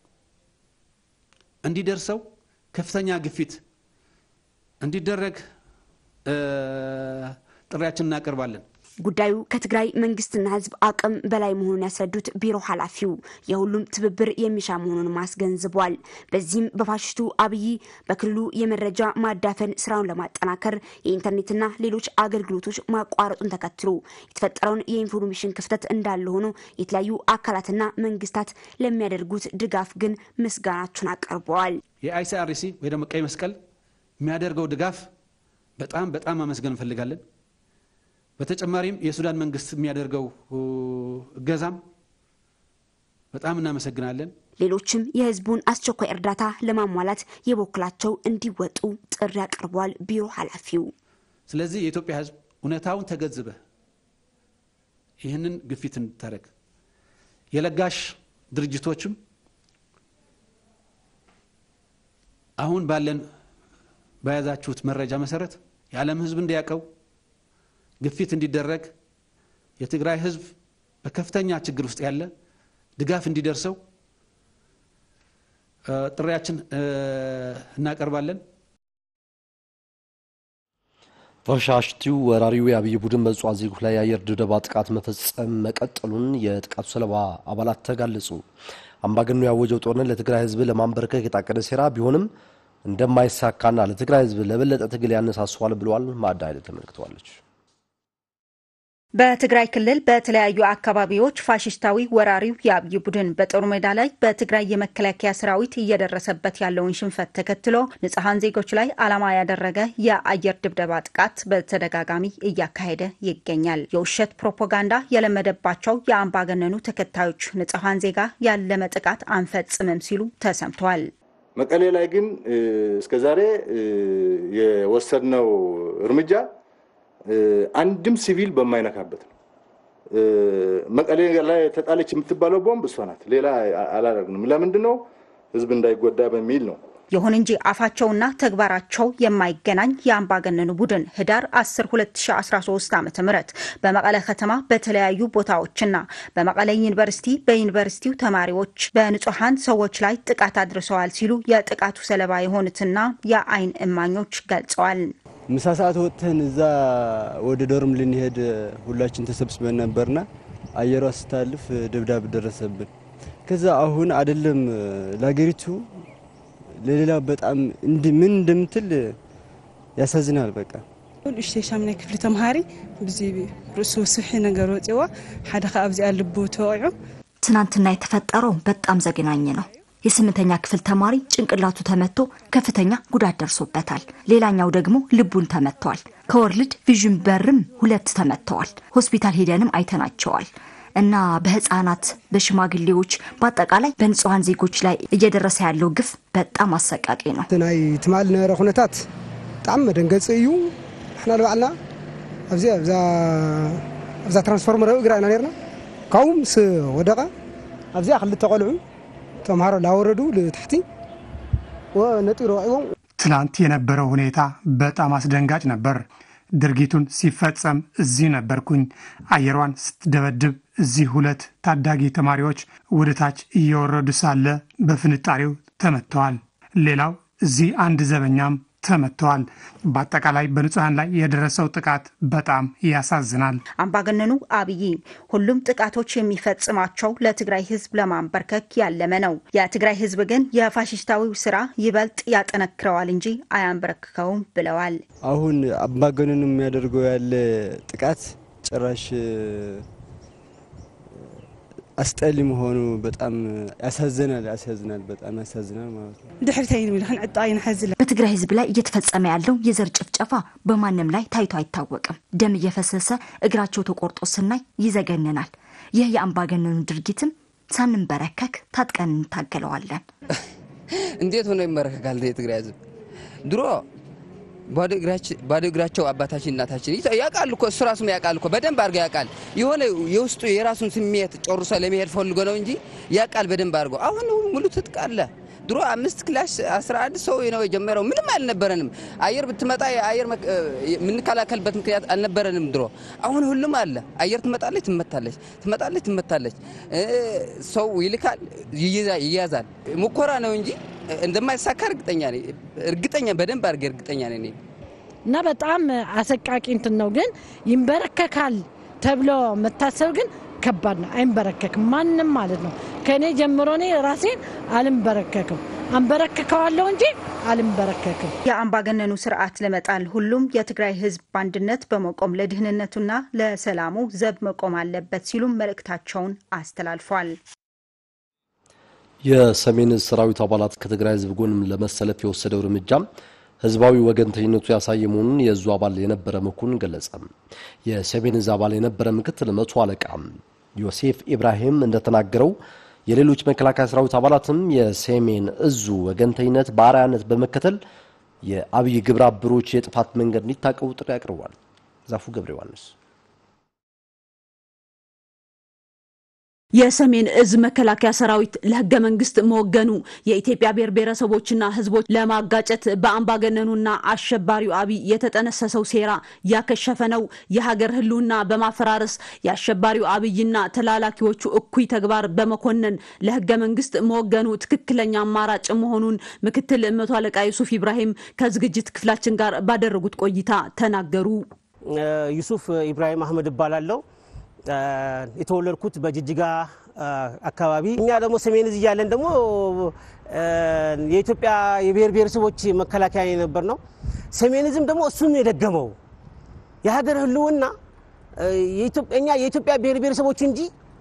[SPEAKER 3] እንዲደርሰው ከፍተኛ ግፊት እንዲደረግ ጥሪያችን እናቀርባለን።
[SPEAKER 9] ጉዳዩ ከትግራይ መንግስትና ህዝብ አቅም በላይ መሆኑን ያስረዱት ቢሮ ኃላፊው የሁሉም ትብብር የሚሻ መሆኑንም አስገንዝቧል። በዚህም በፋሽስቱ አብይ በክልሉ የመረጃ ማዳፈን ስራውን ለማጠናከር የኢንተርኔትና ሌሎች አገልግሎቶች ማቋረጡን ተከትሎ የተፈጠረውን የኢንፎርሜሽን ክፍተት እንዳለ ሆኖ የተለያዩ አካላትና መንግስታት ለሚያደርጉት ድጋፍ ግን ምስጋናቸውን አቀርበዋል።
[SPEAKER 10] የአይሲአርሲ ወይ ደግሞ ቀይ መስቀል የሚያደርገው ድጋፍ በጣም በጣም ማመስገን እንፈልጋለን። በተጨማሪም የሱዳን መንግስት የሚያደርገው እገዛም በጣም እናመሰግናለን።
[SPEAKER 9] ሌሎችም የህዝቡን አስቸኳይ እርዳታ ለማሟላት የበኩላቸው እንዲወጡ ጥሪ አቅርበዋል ቢሮ ኃላፊው።
[SPEAKER 10] ስለዚህ የኢትዮጵያ ህዝብ እውነታውን ተገንዝበ ይህንን ግፊት እንድታደረግ የለጋሽ ድርጅቶችም አሁን ባለን በያዛችሁት መረጃ መሰረት የዓለም ህዝብ እንዲያውቀው ግፊት እንዲደረግ የትግራይ ህዝብ በከፍተኛ ችግር ውስጥ ያለ ድጋፍ እንዲደርሰው ጥሪያችን እናቀርባለን።
[SPEAKER 1] ፋሽስቲው ወራሪው የአብይ ቡድን በንጹሐን ዜጎች ላይ የአየር ድብደባ ጥቃት መፈጸም መቀጠሉን የጥቃቱ ሰለባ አባላት ተጋለጹ። አምባገነኑ ያወጀው ጦርነት ለትግራይ ህዝብ ለማንበርከክ የታቀደ ሴራ ቢሆንም እንደማይሳካና ለትግራይ ህዝብ ለበለጠ ትግል ያነሳሰዋል ብለዋል። ማዕዳ ኃይለ ተመልክተዋለች።
[SPEAKER 11] በትግራይ ክልል በተለያዩ አካባቢዎች ፋሽስታዊ ወራሪው የአብይ ቡድን በጦር ሜዳ ላይ በትግራይ የመከላከያ ሰራዊት እየደረሰበት ያለውን ሽንፈት ተከትሎ ንጹሐን ዜጎች ላይ ዓላማ ያደረገ የአየር ድብደባ ጥቃት በተደጋጋሚ እያካሄደ ይገኛል። የውሸት ፕሮፓጋንዳ የለመደባቸው የአምባገነኑ ተከታዮች ንጹሐን ዜጋ ያለመ ጥቃት አንፈጽምም ሲሉ ተሰምተዋል።
[SPEAKER 12] መቀሌ ላይ ግን እስከዛሬ የወሰድነው እርምጃ አንድም ሲቪል በማይነካበት ነው። መቀሌ ላይ ተጣለች የምትባለው ቦምብ እሷ ናት። ሌላ አላደርግንም። ለምንድን ነው? ህዝብ እንዳይጎዳ በሚል ነው።
[SPEAKER 11] ይሁን እንጂ አፋቸውና ተግባራቸው የማይገናኝ የአምባገነኑ ቡድን ህዳር 10 2013 ዓ ም በመቀለ ከተማ በተለያዩ ቦታዎችና በመቀለ ዩኒቨርሲቲ በዩኒቨርሲቲው ተማሪዎች በንጹሐን ሰዎች ላይ ጥቃት አድርሰዋል ሲሉ የጥቃቱ ሰለባ የሆኑትና የአይን እማኞች ገልጸዋል።
[SPEAKER 13] ምሳ ሰዓት ወጥተን እዛ ወደ ዶርም ልንሄድ ሁላችን ተሰብስበን ነበርና አየሯ ስታልፍ ድብዳብ ደረሰብን። ከዛ አሁን አይደለም ለሀገሪቱ ለሌላ በጣም ምን እንደምትል ያሳዝናል። በቃ
[SPEAKER 14] ንእሽተይ ሻምናይ ክፍሊ ተምሃሪ ብዚ ርእሱ ስሒ ነገር ወፂዋ ሓደ ከዓ ኣብዚኣ ልቡ ተወቂዑ
[SPEAKER 15] ትናንትና የተፈጠረው በጣም ዘግናኝ ነው። የስምንተኛ ክፍል ተማሪ ጭንቅላቱ ተመቶ ከፍተኛ ጉዳት ደርሶበታል። ሌላኛው ደግሞ ልቡን ተመቷል። ከወርልድ ቪዥን በርም ሁለት ተመተዋል። ሆስፒታል ሄደንም አይተናቸዋል። እና በህፃናት በሽማግሌዎች በአጠቃላይ በንጹሐን ዜጎች ላይ እየደረሰ ያለው ግፍ በጣም አሰቃቂ ነው።
[SPEAKER 16] ናይ ትማል ነበረ ኩነታት ብጣዕሚ መደንገፂ እዩ ንሕና ንባዕልና ኣብዚ ኣብዛ ትራንስፎርመር እግራ ኢና ነርና ካብኡ ምስ ወደቐ ኣብዚኣ ክልተ ቆልዑ ተምሃሮ ላወረዱ ልታሕቲ ነጢሩ ወቂቦም
[SPEAKER 17] ትላንት የነበረው ሁኔታ በጣም አስደንጋጭ ነበር። ድርጊቱን ሲፈጸም እዚህ ነበርኩኝ። አየሯን ስትደበድብ እዚህ ሁለት ታዳጊ ተማሪዎች ወደ ታች እየወረዱ ሳለ በፍንጣሪው ተመትተዋል። ሌላው እዚህ አንድ ዘበኛም ተመትተዋል። በአጠቃላይ በንጹሐን ላይ የደረሰው ጥቃት በጣም ያሳዝናል።
[SPEAKER 11] አምባገነኑ አብይ ሁሉም ጥቃቶች የሚፈጽማቸው ለትግራይ ሕዝብ ለማንበርከክ ያለመ ነው። የትግራይ ሕዝብ ግን የፋሽስታዊው ስራ ይበልጥ ያጠነክረዋል እንጂ አያንበረክከውም ብለዋል።
[SPEAKER 13] አሁን አምባገነኑ የሚያደርገው ያለ ጥቃት ጭራሽ አስጠሊ መሆኑ በጣም ያሳዝናል። ያሳዝናል፣ በጣም ያሳዝናል ማለት ነው።
[SPEAKER 14] ድሕሪተይ ንብል ክንዕጣ ይንሐዝለ
[SPEAKER 15] በትግራይ ህዝብ ላይ እየተፈጸመ ያለው የዘር ጭፍጨፋ በማንም ላይ ታይቶ አይታወቅም። ደም እየፈሰሰ እግራቸው ተቆርጦ ስናይ ይዘገንናል። ይህ የአምባገነኑ ድርጊትም ሳንንበረከክ ታጥቀን እንታገለዋለን።
[SPEAKER 18] እንዴት ሆኖ ይመረከካል የትግራይ ህዝብ? ድሮ ባዶ እግራቸው አባታችን እናታችን ያውቃል እኮ እሱ ራሱም ያውቃል እኮ በደንብ አድርገው ያውቃል። የሆነ የውስጡ የራሱን ስሜት ጨርሶ ለመሄድ ፈልጎ ነው እንጂ ያውቃል በደንብ አድርገው። አሁን ሙሉ ትጥቅ አለ። ድሮ አምስት ክላስ 11 ሰው ነው የጀመረው። ምንም አልነበረንም። አየር ብትመጣ የአየር የምንከላከልበት ምክንያት አልነበረንም ድሮ። አሁን ሁሉም አለ። አየር ትመጣለች፣ ትመታለች፣ ትመጣለች፣ ትመታለች። ሰው ይልካል፣ ይያዛል። ሙከራ ነው እንጂ እንደማይሳካ እርግጠኛ ነኝ። እርግጠኛ በደንብ አድርጌ እርግጠኛ ነኝ
[SPEAKER 19] እና በጣም አሰቃቂ እንትን ነው። ግን ይንበረከካል ተብሎ መታሰብ ግን ከባድ ነው። አይንበረከክም ማንም ማለት ነው። ከእኔ ጀምሮ እኔ ራሴን አልንበረከክም፣ አንበረከከዋለሁ እንጂ አልንበረከክም።
[SPEAKER 11] የአምባገነኑ ስርዓት ለመጣል ሁሉም የትግራይ ህዝብ በአንድነት በመቆም ለድህንነቱና ለሰላሙ ዘብ መቆም አለበት ሲሉም መልእክታቸውን አስተላልፏል።
[SPEAKER 1] የሰሜን ዕዝ ሰራዊት አባላት ከትግራይ ህዝብ ጎንም ለመሰለፍ የወሰደው እርምጃም ህዝባዊ ወገንተኝነቱ ያሳየ መሆኑን የእዙ አባል የነበረ መኮንን ገለጸ። የሰሜን ዕዝ አባል የነበረ ምክትል መቶ አለቃ ዮሴፍ ኢብራሂም እንደተናገረው የሌሎች መከላከያ ሰራዊት አባላትም የሰሜን ዕዙ ወገንተኝነት በአርአያነት በመከተል የአብይ ግብረ አበሮች የጥፋት መንገድ እንዲታቀቡ ጥሪ አቅርቧል። ዛፉ ገብረ ዮሐንስ
[SPEAKER 20] የሰሜን ዕዝ መከላከያ ሰራዊት ለህገ መንግስት መወገኑ የኢትዮጵያ ብሔር ብሔረሰቦችና ህዝቦች ለማጋጨት በአምባገነኑና አሸባሪው አብይ የተጠነሰሰው ሴራ ያከሸፈ ነው። የሀገር ህልውና በማፈራረስ የአሸባሪው አብይና ተላላኪዎቹ እኩይ ተግባር በመኮነን ለህገ መንግስት መወገኑ ትክክለኛ አማራጭ መሆኑን ምክትል መቶ አለቃ ዩሱፍ ኢብራሂም ከዝግጅት ክፍላችን ጋር ባደረጉት ቆይታ ተናገሩ።
[SPEAKER 21] ዩሱፍ ኢብራሂም አህመድ እባላለሁ። የተወለድኩት በጅጅጋ አካባቢ። እኛ ደግሞ ሰሜን ዕዝ እያለን ደግሞ የኢትዮጵያ የብሔር ብሔረሰቦች መከላከያ የነበር ነው። ሰሜን ዕዝም ደግሞ እሱን የደገመው የሀገር ህልውና እኛ የኢትዮጵያ ብሔር ብሔረሰቦች እንጂ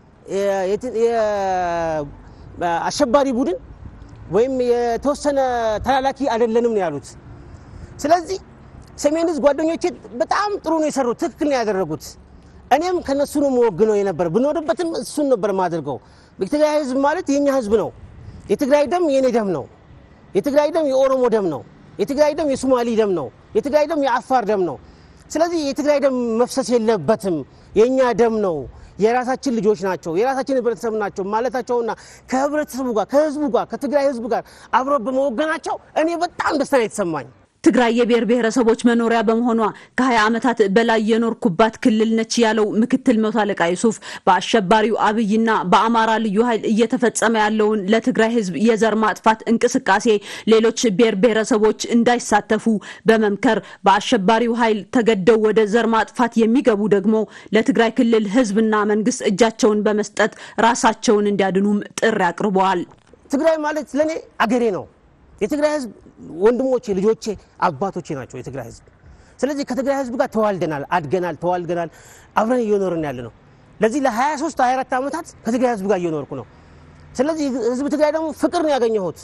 [SPEAKER 21] አሸባሪ ቡድን ወይም የተወሰነ ተላላኪ አይደለንም ነው ያሉት። ስለዚህ ሰሜን ዕዝ ጓደኞቼ በጣም ጥሩ ነው የሰሩት፣ ትክክል ነው ያደረጉት። እኔም ከነሱ ነው መወግነው የነበር ብንወድበትም እሱን ነበር ማድርገው። የትግራይ ህዝብ ማለት የኛ ህዝብ ነው። የትግራይ ደም የኔ ደም ነው። የትግራይ ደም የኦሮሞ ደም ነው። የትግራይ ደም የሶማሊ ደም ነው። የትግራይ ደም የአፋር ደም ነው። ስለዚህ የትግራይ ደም መፍሰስ የለበትም፣ የእኛ ደም ነው፣ የራሳችን ልጆች ናቸው፣ የራሳችን ህብረተሰብ ናቸው ማለታቸውና ከህብረተሰቡ ጋር ከህዝቡ ጋር ከትግራይ ህዝብ ጋር አብሮ በመወገናቸው እኔ በጣም ደስታ ነው የተሰማኝ።
[SPEAKER 20] ትግራይ የብሔር ብሔረሰቦች መኖሪያ በመሆኗ ከ20 ዓመታት በላይ የኖርኩባት ክልል ነች ያለው ምክትል መቶ አለቃ ዩሱፍ በአሸባሪው አብይና በአማራ ልዩ ኃይል እየተፈጸመ ያለውን ለትግራይ ህዝብ የዘር ማጥፋት እንቅስቃሴ ሌሎች ብሔር ብሔረሰቦች እንዳይሳተፉ በመምከር በአሸባሪው ኃይል ተገደው ወደ ዘር ማጥፋት የሚገቡ ደግሞ ለትግራይ ክልል ህዝብና መንግስት እጃቸውን በመስጠት ራሳቸውን እንዲያድኑም ጥሪ አቅርበዋል።
[SPEAKER 21] ትግራይ ማለት ለእኔ አገሬ ነው። የትግራይ ህዝብ ወንድሞቼ፣ ልጆቼ፣ አባቶቼ ናቸው የትግራይ ህዝብ። ስለዚህ ከትግራይ ህዝብ ጋር ተዋልደናል፣ አድገናል፣ ተዋልገናል፣ አብረን እየኖርን ያለ ነው። ለዚህ ለ23 24 ዓመታት ከትግራይ ህዝብ ጋር እየኖርኩ ነው። ስለዚህ ህዝብ ትግራይ ደግሞ ፍቅር ነው ያገኘሁት።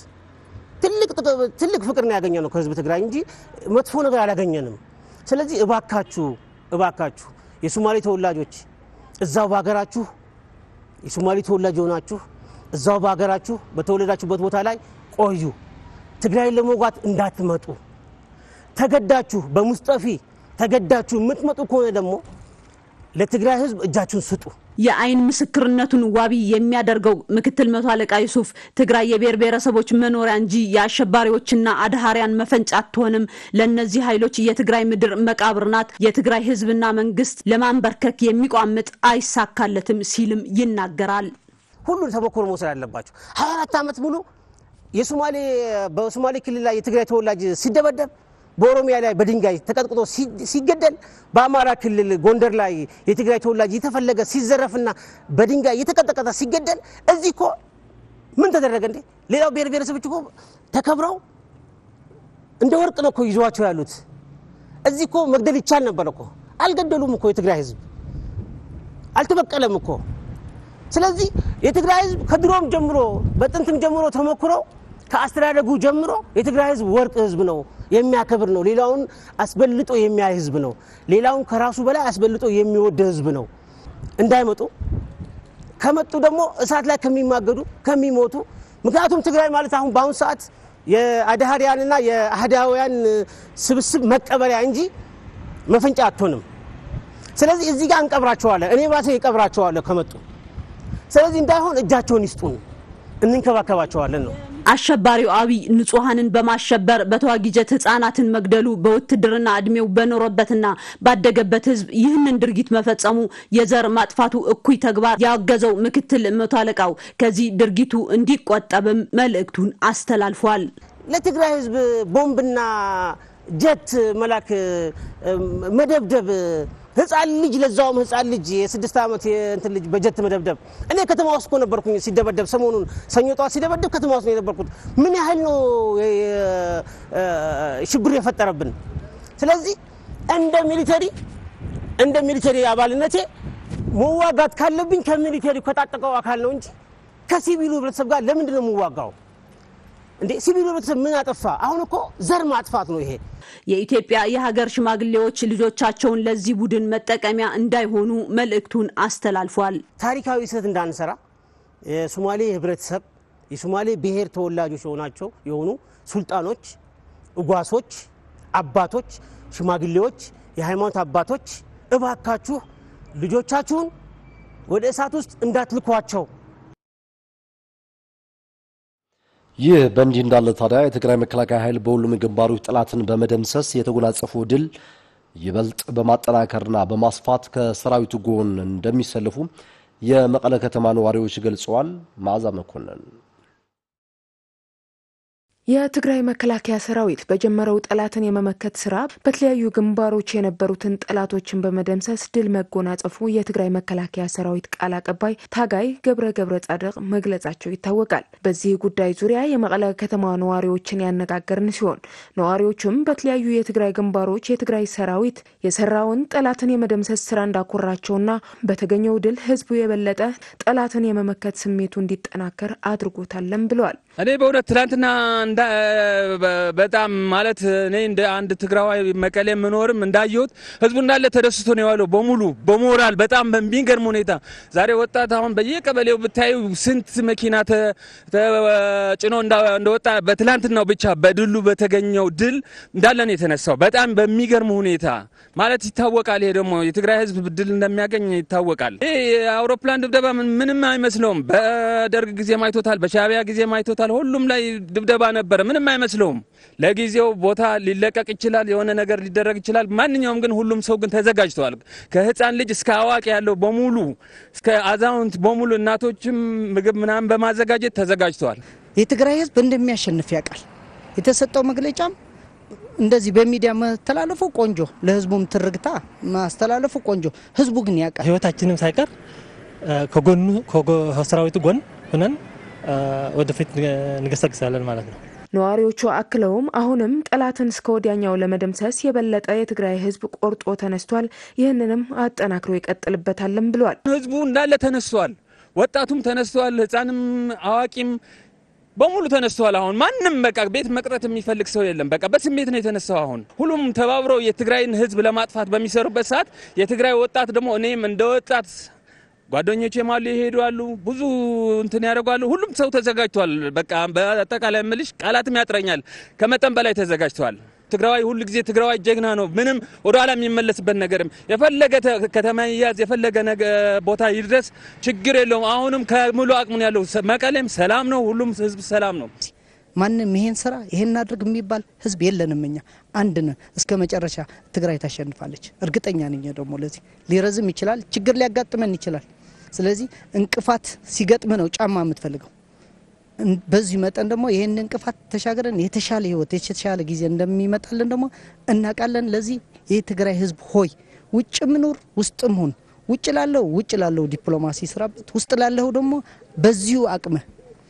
[SPEAKER 21] ትልቅ ፍቅር ነው ያገኘ ነው ከህዝብ ትግራይ እንጂ መጥፎ ነገር አላገኘንም። ስለዚህ እባካችሁ እባካችሁ የሶማሌ ተወላጆች እዛው በሀገራችሁ የሶማሌ ተወላጅ የሆናችሁ እዛው በሀገራችሁ በተወለዳችሁበት ቦታ ላይ ቆዩ። ትግራይን ለመውጋት እንዳትመጡ። ተገዳችሁ በሙስጠፊ ተገዳችሁ የምትመጡ ከሆነ ደግሞ ለትግራይ ህዝብ እጃችሁን ስጡ።
[SPEAKER 20] የአይን ምስክርነቱን ዋቢ የሚያደርገው ምክትል መቶ አለቃ ዩሱፍ ትግራይ የብሔር ብሔረሰቦች መኖሪያ እንጂ የአሸባሪዎችና አድሃሪያን መፈንጫ አትሆንም። ለእነዚህ ኃይሎች የትግራይ ምድር መቃብር ናት። የትግራይ ህዝብና መንግስት ለማንበርከክ የሚቋምጥ አይሳካለትም ሲልም ይናገራል።
[SPEAKER 21] ሁሉን ተሞክሮ መውሰድ አለባቸው። 24 ዓመት ሙሉ የሶማሌ በሶማሌ ክልል ላይ የትግራይ ተወላጅ ሲደበደብ በኦሮሚያ ላይ በድንጋይ ተቀጥቅጦ ሲገደል በአማራ ክልል ጎንደር ላይ የትግራይ ተወላጅ የተፈለገ ሲዘረፍና በድንጋይ የተቀጠቀጠ ሲገደል እዚህ እኮ ምን ተደረገ እንዴ? ሌላው ብሔር ብሔረሰቦች እኮ ተከብረው እንደ ወርቅ ነው እኮ ይዘዋቸው ያሉት። እዚህ እኮ መግደል ይቻል ነበር እኮ። አልገደሉም እኮ የትግራይ ህዝብ አልተበቀለም እኮ። ስለዚህ የትግራይ ህዝብ ከድሮም ጀምሮ በጥንትም ጀምሮ ተሞክሮ ከአስተዳደጉ ጀምሮ የትግራይ ህዝብ ወርቅ ህዝብ ነው፣ የሚያከብር ነው። ሌላውን አስበልጦ የሚያይ ህዝብ ነው። ሌላውን ከራሱ በላይ አስበልጦ የሚወድ ህዝብ ነው። እንዳይመጡ ከመጡ ደግሞ እሳት ላይ ከሚማገዱ ከሚሞቱ። ምክንያቱም ትግራይ ማለት አሁን በአሁኑ ሰዓት የአድሃሪያንና የአህዳውያን ስብስብ መቀበሪያ እንጂ መፈንጫ አትሆንም። ስለዚህ እዚህ ጋር እንቀብራቸዋለን። እኔ ራሴ እቀብራቸዋለሁ ከመጡ። ስለዚህ እንዳይሆን እጃቸውን ይስጡን፣ እንንከባከባቸዋለን ነው።
[SPEAKER 20] አሸባሪው አብይ ንጹሐንን በማሸበር በተዋጊ ጀት ህጻናትን መግደሉ በውትድርና እድሜው በኖረበትና ባደገበት ህዝብ ይህንን ድርጊት መፈጸሙ የዘር ማጥፋቱ እኩይ ተግባር ያወገዘው ምክትል መቶ አለቃው ከዚህ ድርጊቱ እንዲቆጠብም መልእክቱን አስተላልፏል።
[SPEAKER 21] ለትግራይ ህዝብ ቦምብና ጀት መላክ መደብደብ ህፃን ልጅ ለዛውም ህፃን ልጅ የስድስት ዓመት እንትን ልጅ በጀት መደብደብ። እኔ ከተማ ውስጥ እኮ ነበርኩኝ ሲደበደብ፣ ሰሞኑን ሰኞ ጠዋት ሲደበደብ ከተማ ውስጥ ነው የነበርኩት። ምን ያህል ነው ሽብር የፈጠረብን? ስለዚህ እንደ ሚሊተሪ እንደ ሚሊተሪ አባልነቴ መዋጋት ካለብኝ ከሚሊተሪ ከታጠቀው አካል ነው እንጂ ከሲቪሉ ህብረተሰብ ጋር ለምንድን ነው የምዋጋው? እንዴ ሲቪሉ ህብረተሰብ ምን አጠፋ? አሁን እኮ ዘር ማጥፋት ነው ይሄ።
[SPEAKER 20] የኢትዮጵያ የሀገር ሽማግሌዎች ልጆቻቸውን ለዚህ ቡድን መጠቀሚያ እንዳይሆኑ መልእክቱን አስተላልፏል።
[SPEAKER 21] ታሪካዊ ስህተት እንዳንሰራ የሶማሌ ህብረተሰብ የሶማሌ ብሔር ተወላጆች የሆናቸው የሆኑ ሱልጣኖች፣ እጓሶች፣ አባቶች፣ ሽማግሌዎች፣ የሃይማኖት አባቶች እባካችሁ ልጆቻችሁን ወደ እሳት ውስጥ እንዳትልኳቸው።
[SPEAKER 1] ይህ በእንዲህ እንዳለ ታዲያ የትግራይ መከላከያ ኃይል በሁሉም ግንባሮች ጠላትን በመደምሰስ የተጎናጸፈው ድል ይበልጥ በማጠናከርና በማስፋት ከሰራዊቱ ጎን እንደሚሰልፉ የመቀለ ከተማ ነዋሪዎች ገልጸዋል። መዓዛ መኮንን
[SPEAKER 2] የትግራይ መከላከያ ሰራዊት በጀመረው ጠላትን የመመከት ስራ በተለያዩ ግንባሮች የነበሩትን ጠላቶችን በመደምሰስ ድል መጎናጸፉ የትግራይ መከላከያ ሰራዊት ቃል አቀባይ ታጋይ ገብረ ገብረ ጻድቅ መግለጻቸው ይታወቃል። በዚህ ጉዳይ ዙሪያ የመቀለ ከተማ ነዋሪዎችን ያነጋገርን ሲሆን ነዋሪዎቹም በተለያዩ የትግራይ ግንባሮች የትግራይ ሰራዊት የሰራውን ጠላትን የመደምሰስ ስራ እንዳኮራቸውና በተገኘው ድል ህዝቡ የበለጠ ጠላትን የመመከት ስሜቱ እንዲጠናከር አድርጎታለን ብለዋል።
[SPEAKER 22] እኔ በእውነት ትናንትና በጣም ማለት እኔ እንደ አንድ ትግራዋይ መቀሌ የምኖርም እንዳየሁት ህዝቡ እንዳለ ተደስቶ ነው የዋለው በሙሉ በሞራል በጣም በሚገርም ሁኔታ። ዛሬ ወጣት አሁን በየቀበሌው ብታዩ ስንት መኪና ተጭኖ እንደወጣ በትላንትናው ብቻ በድሉ በተገኘው ድል እንዳለ ነው የተነሳው። በጣም በሚገርም ሁኔታ ማለት ይታወቃል። ይሄ ደግሞ የትግራይ ህዝብ ድል እንደሚያገኝ ይታወቃል። ይሄ የአውሮፕላን ድብደባ ምንም አይመስለውም። በደርግ ጊዜ ማይቶታል፣ በሻቢያ ጊዜ ማይቶታል። ሁሉም ላይ ድብደባ ነበረ። ምንም አይመስለውም። ለጊዜው ቦታ ሊለቀቅ ይችላል፣ የሆነ ነገር ሊደረግ ይችላል። ማንኛውም ግን ሁሉም ሰው ግን ተዘጋጅተዋል። ከህፃን ልጅ እስከ አዋቂ ያለው በሙሉ እስከ አዛውንት በሙሉ እናቶችም ምግብ ምናምን በማዘጋጀት ተዘጋጅተዋል።
[SPEAKER 23] የትግራይ ህዝብ እንደሚያሸንፍ ያውቃል። የተሰጠው መግለጫም እንደዚህ በሚዲያ መተላለፉ ቆንጆ፣ ለህዝቡም ትርግታ ማስተላለፉ ቆንጆ፣ ህዝቡ ግን ያውቃል።
[SPEAKER 24] ህይወታችንም ሳይቀር ከጎኑ ከሰራዊቱ ጎን ሆነን ወደፊት እንገሰግሳለን ማለት ነው።
[SPEAKER 2] ነዋሪዎቹ አክለውም አሁንም ጠላትን እስከ ወዲያኛው ለመደምሰስ የበለጠ የትግራይ ህዝብ ቆርጦ ተነስቷል፣ ይህንንም አጠናክሮ ይቀጥልበታልም ብለዋል።
[SPEAKER 22] ህዝቡ እንዳለ ተነስቷል። ወጣቱም ተነስቷል። ህፃንም አዋቂም በሙሉ ተነስተዋል። አሁን ማንም በቃ ቤት መቅረት የሚፈልግ ሰው የለም። በቃ በስሜት ነው የተነሳው። አሁን ሁሉም ተባብረው የትግራይን ህዝብ ለማጥፋት በሚሰሩበት ሰዓት የትግራይ ወጣት ደግሞ እኔም እንደ ወጣት ጓደኞቼ ማሉ ይሄዱ አሉ፣ ብዙ እንትን ያደርጓሉ። ሁሉም ሰው ተዘጋጅቷል። በቃ በአጠቃላይ ምልሽ ቃላትም ያጥረኛል። ከመጠን በላይ ተዘጋጅተዋል። ትግራዋይ ሁሉ ጊዜ ትግራዋይ ጀግና ነው። ምንም ወደ ኋላ የሚመለስበት ነገርም የፈለገ ከተማ ይያዝ የፈለገ ቦታ ይድረስ ችግር የለውም። አሁንም ከሙሉ አቅሙን ያለው መቀሌም ሰላም ነው። ሁሉም ህዝብ ሰላም ነው።
[SPEAKER 23] ማንም ይሄን ስራ ይሄን አድርግ የሚባል ህዝብ የለንም። እኛ አንድ ነን። እስከ መጨረሻ ትግራይ ታሸንፋለች። እርግጠኛ ነኝ። ደግሞ ለዚህ ሊረዝም ይችላል፣ ችግር ሊያጋጥመን ይችላል። ስለዚህ እንቅፋት ሲገጥም ነው ጫማ የምትፈልገው። በዚህ መጠን ደግሞ ይህን እንቅፋት ተሻገረን የተሻለ ህይወት የተሻለ ጊዜ እንደሚመጣልን ደግሞ እናውቃለን። ለዚህ የትግራይ ህዝብ ሆይ ውጭ ምኑር ውስጥም ሁን ውጭ ላለው ውጭ ላለው ዲፕሎማሲ ስራበት፣ ውስጥ ላለው ደግሞ በዚሁ አቅምህ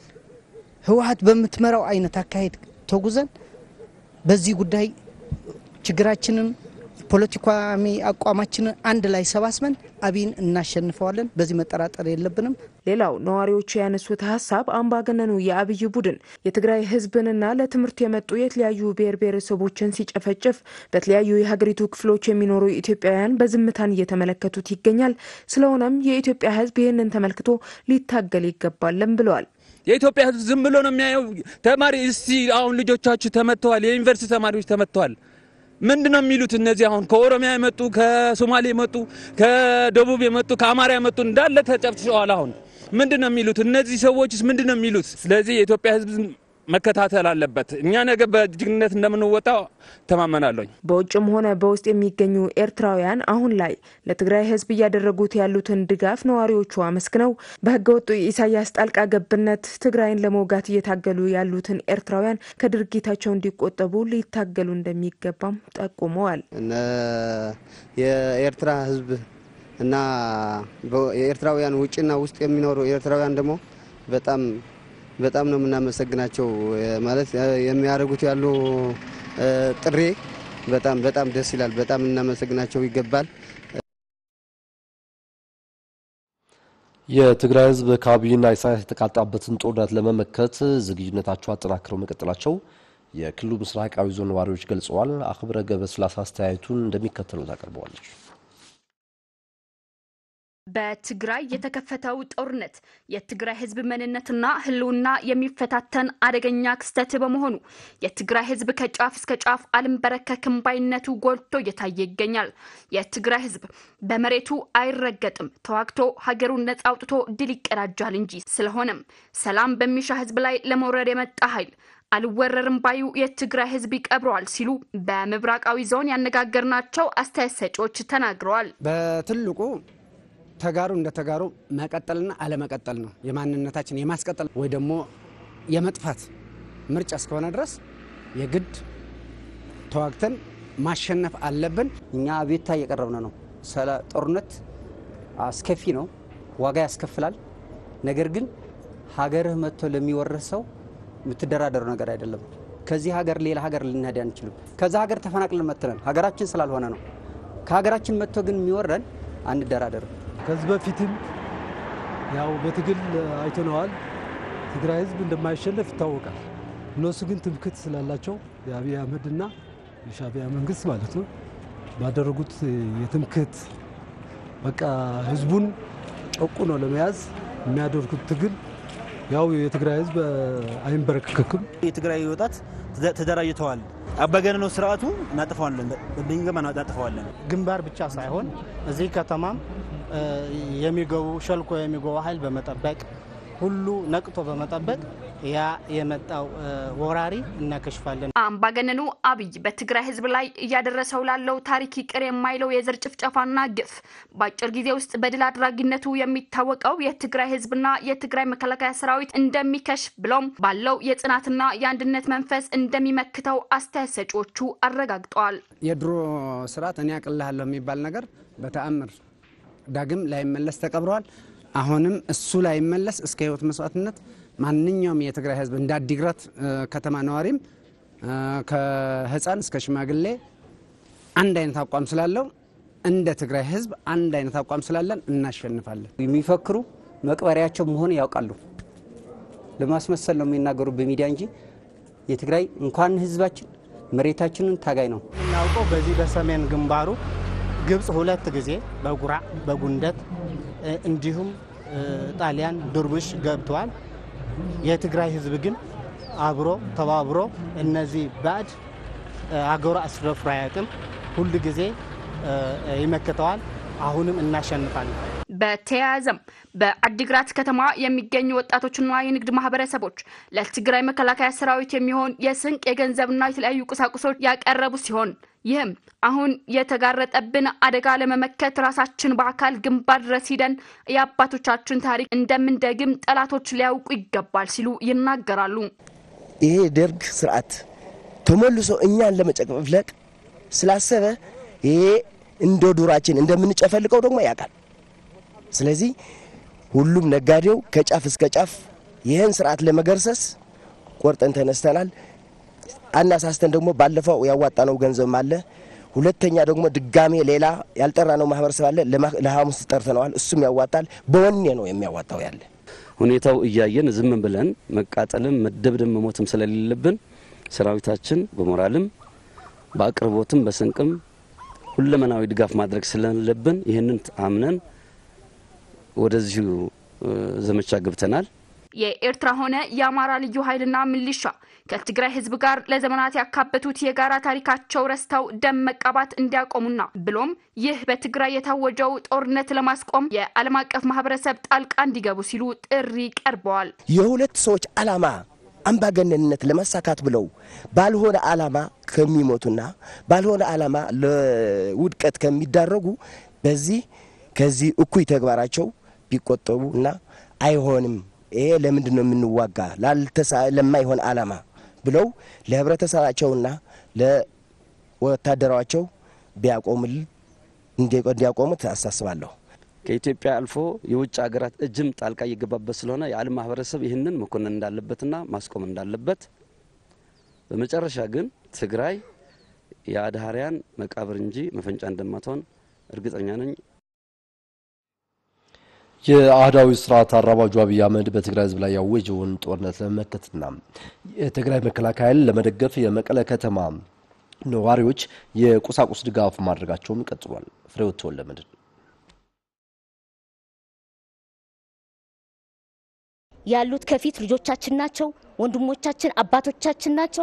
[SPEAKER 23] ህወሀት በምትመራው አይነት አካሄድ ተጉዘን በዚህ ጉዳይ ችግራችንን ፖለቲካዊ አቋማችንን አንድ ላይ ሰባስበን አብይን እናሸንፈዋለን። በዚህ መጠራጠር የለብንም።
[SPEAKER 2] ሌላው ነዋሪዎቹ ያነሱት ሀሳብ አምባገነኑ የአብይ ቡድን የትግራይ ህዝብንና ለትምህርት የመጡ የተለያዩ ብሔር ብሔረሰቦችን ሲጨፈጭፍ በተለያዩ የሀገሪቱ ክፍሎች የሚኖሩ ኢትዮጵያውያን በዝምታን እየተመለከቱት ይገኛል። ስለሆነም የኢትዮጵያ ህዝብ ይህንን ተመልክቶ ሊታገል ይገባለን ብለዋል።
[SPEAKER 22] የኢትዮጵያ ህዝብ ዝም ብሎ ነው የሚያየው። ተማሪ እስቲ አሁን ልጆቻችሁ ተመትተዋል፣ የዩኒቨርሲቲ ተማሪዎች ተመትተዋል። ምንድን ነው የሚሉት? እነዚህ አሁን ከኦሮሚያ የመጡ ከሶማሌ የመጡ ከደቡብ የመጡ ከአማራ የመጡ እንዳለ ተጨፍጭፈዋል። አሁን ምንድን ነው የሚሉት? እነዚህ ሰዎችስ ምንድን ነው የሚሉት? ስለዚህ የኢትዮጵያ ህዝብ መከታተል አለበት። እኛ ነገ በጀግንነት እንደምንወጣው ተማመናለኝ።
[SPEAKER 2] በውጭም ሆነ በውስጥ የሚገኙ ኤርትራውያን አሁን ላይ ለትግራይ ሕዝብ እያደረጉት ያሉትን ድጋፍ ነዋሪዎቹ አመስግነው በህገወጡ ኢሳያስ ጣልቃ ገብነት ትግራይን ለመውጋት እየታገሉ ያሉትን ኤርትራውያን ከድርጊታቸው እንዲቆጠቡ ሊታገሉ እንደሚገባም ጠቁመዋል።
[SPEAKER 5] የኤርትራ ሕዝብ እና የኤርትራውያን ውጭና ውስጥ የሚኖሩ ኤርትራውያን ደግሞ በጣም በጣም ነው የምናመሰግናቸው። ማለት የሚያደርጉት ያሉ ጥሪ በጣም በጣም ደስ ይላል። በጣም እናመሰግናቸው ይገባል።
[SPEAKER 1] የትግራይ ህዝብ ከአብይና ኢሳያስ የተቃጣበትን ጦርነት ለመመከት ዝግጁነታቸው አጠናክረው መቀጠላቸው የክልሉ ምስራቃዊ ዞን ነዋሪዎች ገልጸዋል። አክብረ ገብረስላሴ አስተያየቱን እንደሚከተሉት አቅርበዋለች።
[SPEAKER 6] በትግራይ የተከፈተው ጦርነት የትግራይ ህዝብ መንነትና ህልውና የሚፈታተን አደገኛ ክስተት በመሆኑ የትግራይ ህዝብ ከጫፍ እስከ ጫፍ አልንበረከክም ባይነቱ ጎልቶ እየታየ ይገኛል። የትግራይ ህዝብ በመሬቱ አይረገጥም፣ ተዋግቶ ሀገሩን ነጻ አውጥቶ ድል ይቀዳጃል እንጂ። ስለሆነም ሰላም በሚሻ ህዝብ ላይ ለመውረድ የመጣ ኃይል አልወረርም ባዩ የትግራይ ህዝብ ይቀብረዋል ሲሉ በምብራቃዊ ዞን ያነጋገርናቸው አስተያየት ሰጪዎች ተናግረዋል።
[SPEAKER 7] በትልቁ ተጋሩ እንደ ተጋሩ መቀጠልና አለመቀጠል ነው። የማንነታችን የማስቀጠል ወይ ደግሞ የመጥፋት ምርጫ እስከሆነ ድረስ የግድ ተዋግተን ማሸነፍ አለብን።
[SPEAKER 23] እኛ አቤቱታ እየቀረብን ነው። ጦርነት አስከፊ ነው፣ ዋጋ ያስከፍላል። ነገር ግን ሀገርህ መጥቶ ለሚወርህ ሰው የምትደራደሩ ነገር አይደለም። ከዚህ ሀገር ሌላ ሀገር ልንሄድ አንችልም። ከዛ ሀገር ተፈናቅለን መጥተናል፣ ሀገራችን ስላልሆነ ነው። ከሀገራችን መጥቶ ግን የሚወረን አንደራደርም።
[SPEAKER 8] ከዚህ በፊትም ያው በትግል አይተነዋል። ትግራይ ህዝብ እንደማይሸነፍ ይታወቃል። እነሱ ግን ትምክት ስላላቸው የአብይ አህመድና የሻዕቢያ መንግስት ማለት ነው ባደረጉት የትምክት በቃ ህዝቡን ጨቁኖ ለመያዝ የሚያደርጉት ትግል ያው የትግራይ ህዝብ አይንበረከክም።
[SPEAKER 25] የትግራይ ወጣት ተደራጅተዋል። አባገነኖ ስርዓቱ እናጥፈዋለን፣ በሚገባ እናጥፈዋለን።
[SPEAKER 26] ግንባር ብቻ ሳይሆን እዚህ ከተማም የሚገቡ ሸልኮ የሚገቡ ኃይል በመጠበቅ ሁሉ ነቅቶ በመጠበቅ ያ የመጣው ወራሪ እናከሽፋለን።
[SPEAKER 6] አምባገነኑ አብይ በትግራይ ህዝብ ላይ እያደረሰው ላለው ታሪክ ይቅር የማይለው የዘር ጭፍጨፋና ግፍ በአጭር ጊዜ ውስጥ በድል አድራጊነቱ የሚታወቀው የትግራይ ህዝብና የትግራይ መከላከያ ሰራዊት እንደሚከሽፍ ብሎም ባለው የጽናትና የአንድነት መንፈስ እንደሚመክተው አስተያየት ሰጪዎቹ አረጋግጠዋል።
[SPEAKER 7] የድሮ ስርዓት እኔ ያቅልሃለሁ የሚባል ነገር በተአምር ዳግም ላይመለስ ተቀብረዋል። አሁንም እሱ ላይመለስ እስከ ህይወት መስዋዕትነት ማንኛውም የትግራይ ህዝብ እንደ አዲግራት ከተማ ነዋሪም ከህፃን እስከ ሽማግሌ አንድ አይነት አቋም ስላለው እንደ ትግራይ ህዝብ አንድ አይነት አቋም ስላለን እናሸንፋለን።
[SPEAKER 23] የሚፈክሩ መቅበሪያቸው መሆን ያውቃሉ። ለማስመሰል ነው የሚናገሩ በሚዲያ እንጂ የትግራይ እንኳን ህዝባችን መሬታችንን ታጋይ ነው
[SPEAKER 26] እናውቀው። በዚህ በሰሜን ግንባሩ ግብፅ ሁለት ጊዜ በጉራ በጉንደት እንዲሁም ጣሊያን ድርቡሽ ገብተዋል። የትግራይ ህዝብ ግን አብሮ ተባብሮ እነዚህ ባዕድ አገሩ አስደፍሮ አያውቅም። ሁል ጊዜ ይመክተዋል። አሁንም እናሸንፋለን።
[SPEAKER 6] በተያያዘም በአዲግራት ከተማ የሚገኙ ወጣቶችና የንግድ ማህበረሰቦች ለትግራይ መከላከያ ሰራዊት የሚሆን የስንቅ የገንዘብና የተለያዩ ቁሳቁሶች ያቀረቡ ሲሆን ይህም አሁን የተጋረጠብን አደጋ ለመመከት ራሳችን በአካል ግንባር ድረስ ሂደን የአባቶቻችን ታሪክ እንደምንደግም ጠላቶች ሊያውቁ ይገባል ሲሉ ይናገራሉ።
[SPEAKER 27] ይሄ ደርግ ስርዓት ተመልሶ እኛን ለመጨፍለቅ ስላሰበ ይሄ እንደ ዱራችን እንደምንጨፈልቀው ደግሞ ያውቃል። ስለዚህ ሁሉም ነጋዴው ከጫፍ እስከ ጫፍ ይህን ስርዓት ለመገርሰስ ቆርጠን ተነስተናል። አናሳስተን ደግሞ ባለፈው ያዋጣነው ገንዘብም አለ። ሁለተኛ ደግሞ ድጋሜ ሌላ ያልጠራነው ማህበረሰብ አለ። ለሐሙስ ጠርተነዋል። እሱም ያዋጣል። በወኔ ነው የሚያዋጣው ያለ
[SPEAKER 28] ሁኔታው እያየን ዝም ብለን መቃጠልም መደብደብ መሞትም ስለሌለብን ሰራዊታችን በሞራልም በአቅርቦትም በስንቅም ሁለመናዊ ድጋፍ ማድረግ ስለሌለብን ይህንን አምነን ወደዚሁ ዘመቻ ገብተናል።
[SPEAKER 6] የኤርትራ ሆነ የአማራ ልዩ ኃይልና ሚሊሻ ከትግራይ ህዝብ ጋር ለዘመናት ያካበቱት የጋራ ታሪካቸው ረስተው ደም መቃባት እንዲያቆሙና ብሎም ይህ በትግራይ የታወጀው ጦርነት ለማስቆም የዓለም አቀፍ ማህበረሰብ ጣልቃ እንዲገቡ ሲሉ ጥሪ ቀርበዋል።
[SPEAKER 27] የሁለት ሰዎች ዓላማ አምባገነንነት ለማሳካት ብለው ባልሆነ ዓላማ ከሚሞቱና ባልሆነ ዓላማ ለውድቀት ከሚዳረጉ በዚህ ከዚህ እኩይ ተግባራቸው ቢቆጠቡ እና አይሆንም፣ ይሄ ለምንድን ነው የምንዋጋ ለማይሆን ዓላማ ብለው ለህብረተሰባቸውና ለወታደራቸው ቢያቆሙል እንዲያቆሙት አሳስባለሁ።
[SPEAKER 28] ከኢትዮጵያ አልፎ የውጭ ሀገራት እጅም ጣልቃ እየገባበት ስለሆነ የዓለም ማህበረሰብ ይህንን መኮንን እንዳለበትና ማስቆም እንዳለበት፣ በመጨረሻ ግን ትግራይ የአድሃሪያን መቃብር እንጂ መፈንጫ እንደማትሆን እርግጠኛ ነኝ።
[SPEAKER 1] የአህዳዊ ስርዓት አራማጁ አብይ አህመድ በትግራይ ህዝብ ላይ ያወጀውን ጦርነት ለመመከትና የትግራይ መከላከያ ኃይል ለመደገፍ የመቀለ ከተማ ነዋሪዎች የቁሳቁስ ድጋፍ ማድረጋቸውን ቀጥሏል። ፍሬው ተወለመድን
[SPEAKER 3] ያሉት ከፊት ልጆቻችን ናቸው፣ ወንድሞቻችን፣ አባቶቻችን ናቸው።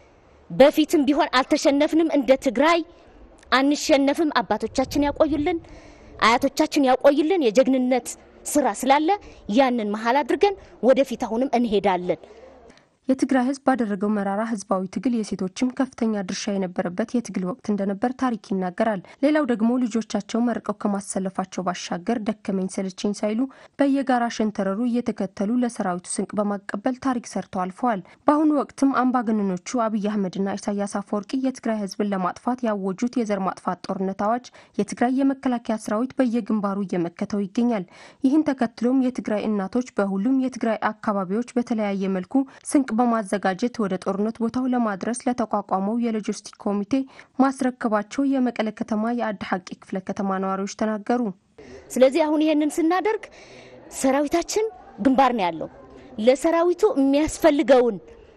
[SPEAKER 3] በፊትም ቢሆን አልተሸነፍንም። እንደ ትግራይ አንሸነፍም። አባቶቻችን ያቆዩልን፣ አያቶቻችን ያቆዩልን። የጀግንነት ስራ ስላለ ያንን መሀል አድርገን ወደፊት አሁንም እንሄዳለን።
[SPEAKER 4] የትግራይ ህዝብ ባደረገው መራራ ህዝባዊ ትግል የሴቶችም ከፍተኛ ድርሻ የነበረበት የትግል ወቅት እንደነበር ታሪክ ይናገራል። ሌላው ደግሞ ልጆቻቸው መርቀው ከማሰለፋቸው ባሻገር ደከመኝ ሰለቸኝ ሳይሉ በየጋራ ሸንተረሩ እየተከተሉ ለሰራዊቱ ስንቅ በማቀበል ታሪክ ሰርተው አልፈዋል። በአሁኑ ወቅትም አምባገነኖቹ አብይ አህመድና ኢሳያስ አፈወርቂ የትግራይ ህዝብን ለማጥፋት ያወጁት የዘር ማጥፋት ጦርነት አዋጅ የትግራይ የመከላከያ ሰራዊት በየግንባሩ እየመከተው ይገኛል። ይህን ተከትሎም የትግራይ እናቶች በሁሉም የትግራይ አካባቢዎች በተለያየ መልኩ ስንቅ በማዘጋጀት ወደ ጦርነት ቦታው ለማድረስ ለተቋቋመው የሎጂስቲክ ኮሚቴ ማስረከባቸው የመቀለ ከተማ የአዲ ሐቂ ክፍለ ከተማ ነዋሪዎች ተናገሩ።
[SPEAKER 3] ስለዚህ አሁን ይሄንን ስናደርግ ሰራዊታችን ግንባር ነው ያለው። ለሰራዊቱ የሚያስፈልገውን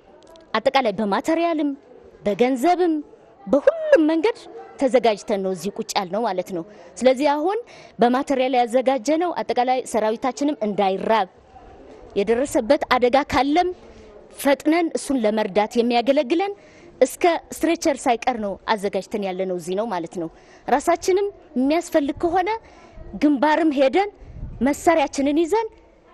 [SPEAKER 3] አጠቃላይ በማቴሪያልም በገንዘብም በሁሉም መንገድ ተዘጋጅተን ነው እዚህ ቁጭ ያልነው ማለት ነው። ስለዚህ አሁን በማቴሪያል ያዘጋጀ ነው አጠቃላይ ሰራዊታችንም እንዳይራብ የደረሰበት አደጋ ካለም ፈጥነን እሱን ለመርዳት የሚያገለግለን እስከ ስትሬቸር ሳይቀር ነው አዘጋጅተን ያለ ነው እዚህ ነው ማለት ነው። ራሳችንም የሚያስፈልግ ከሆነ ግንባርም ሄደን መሳሪያችንን ይዘን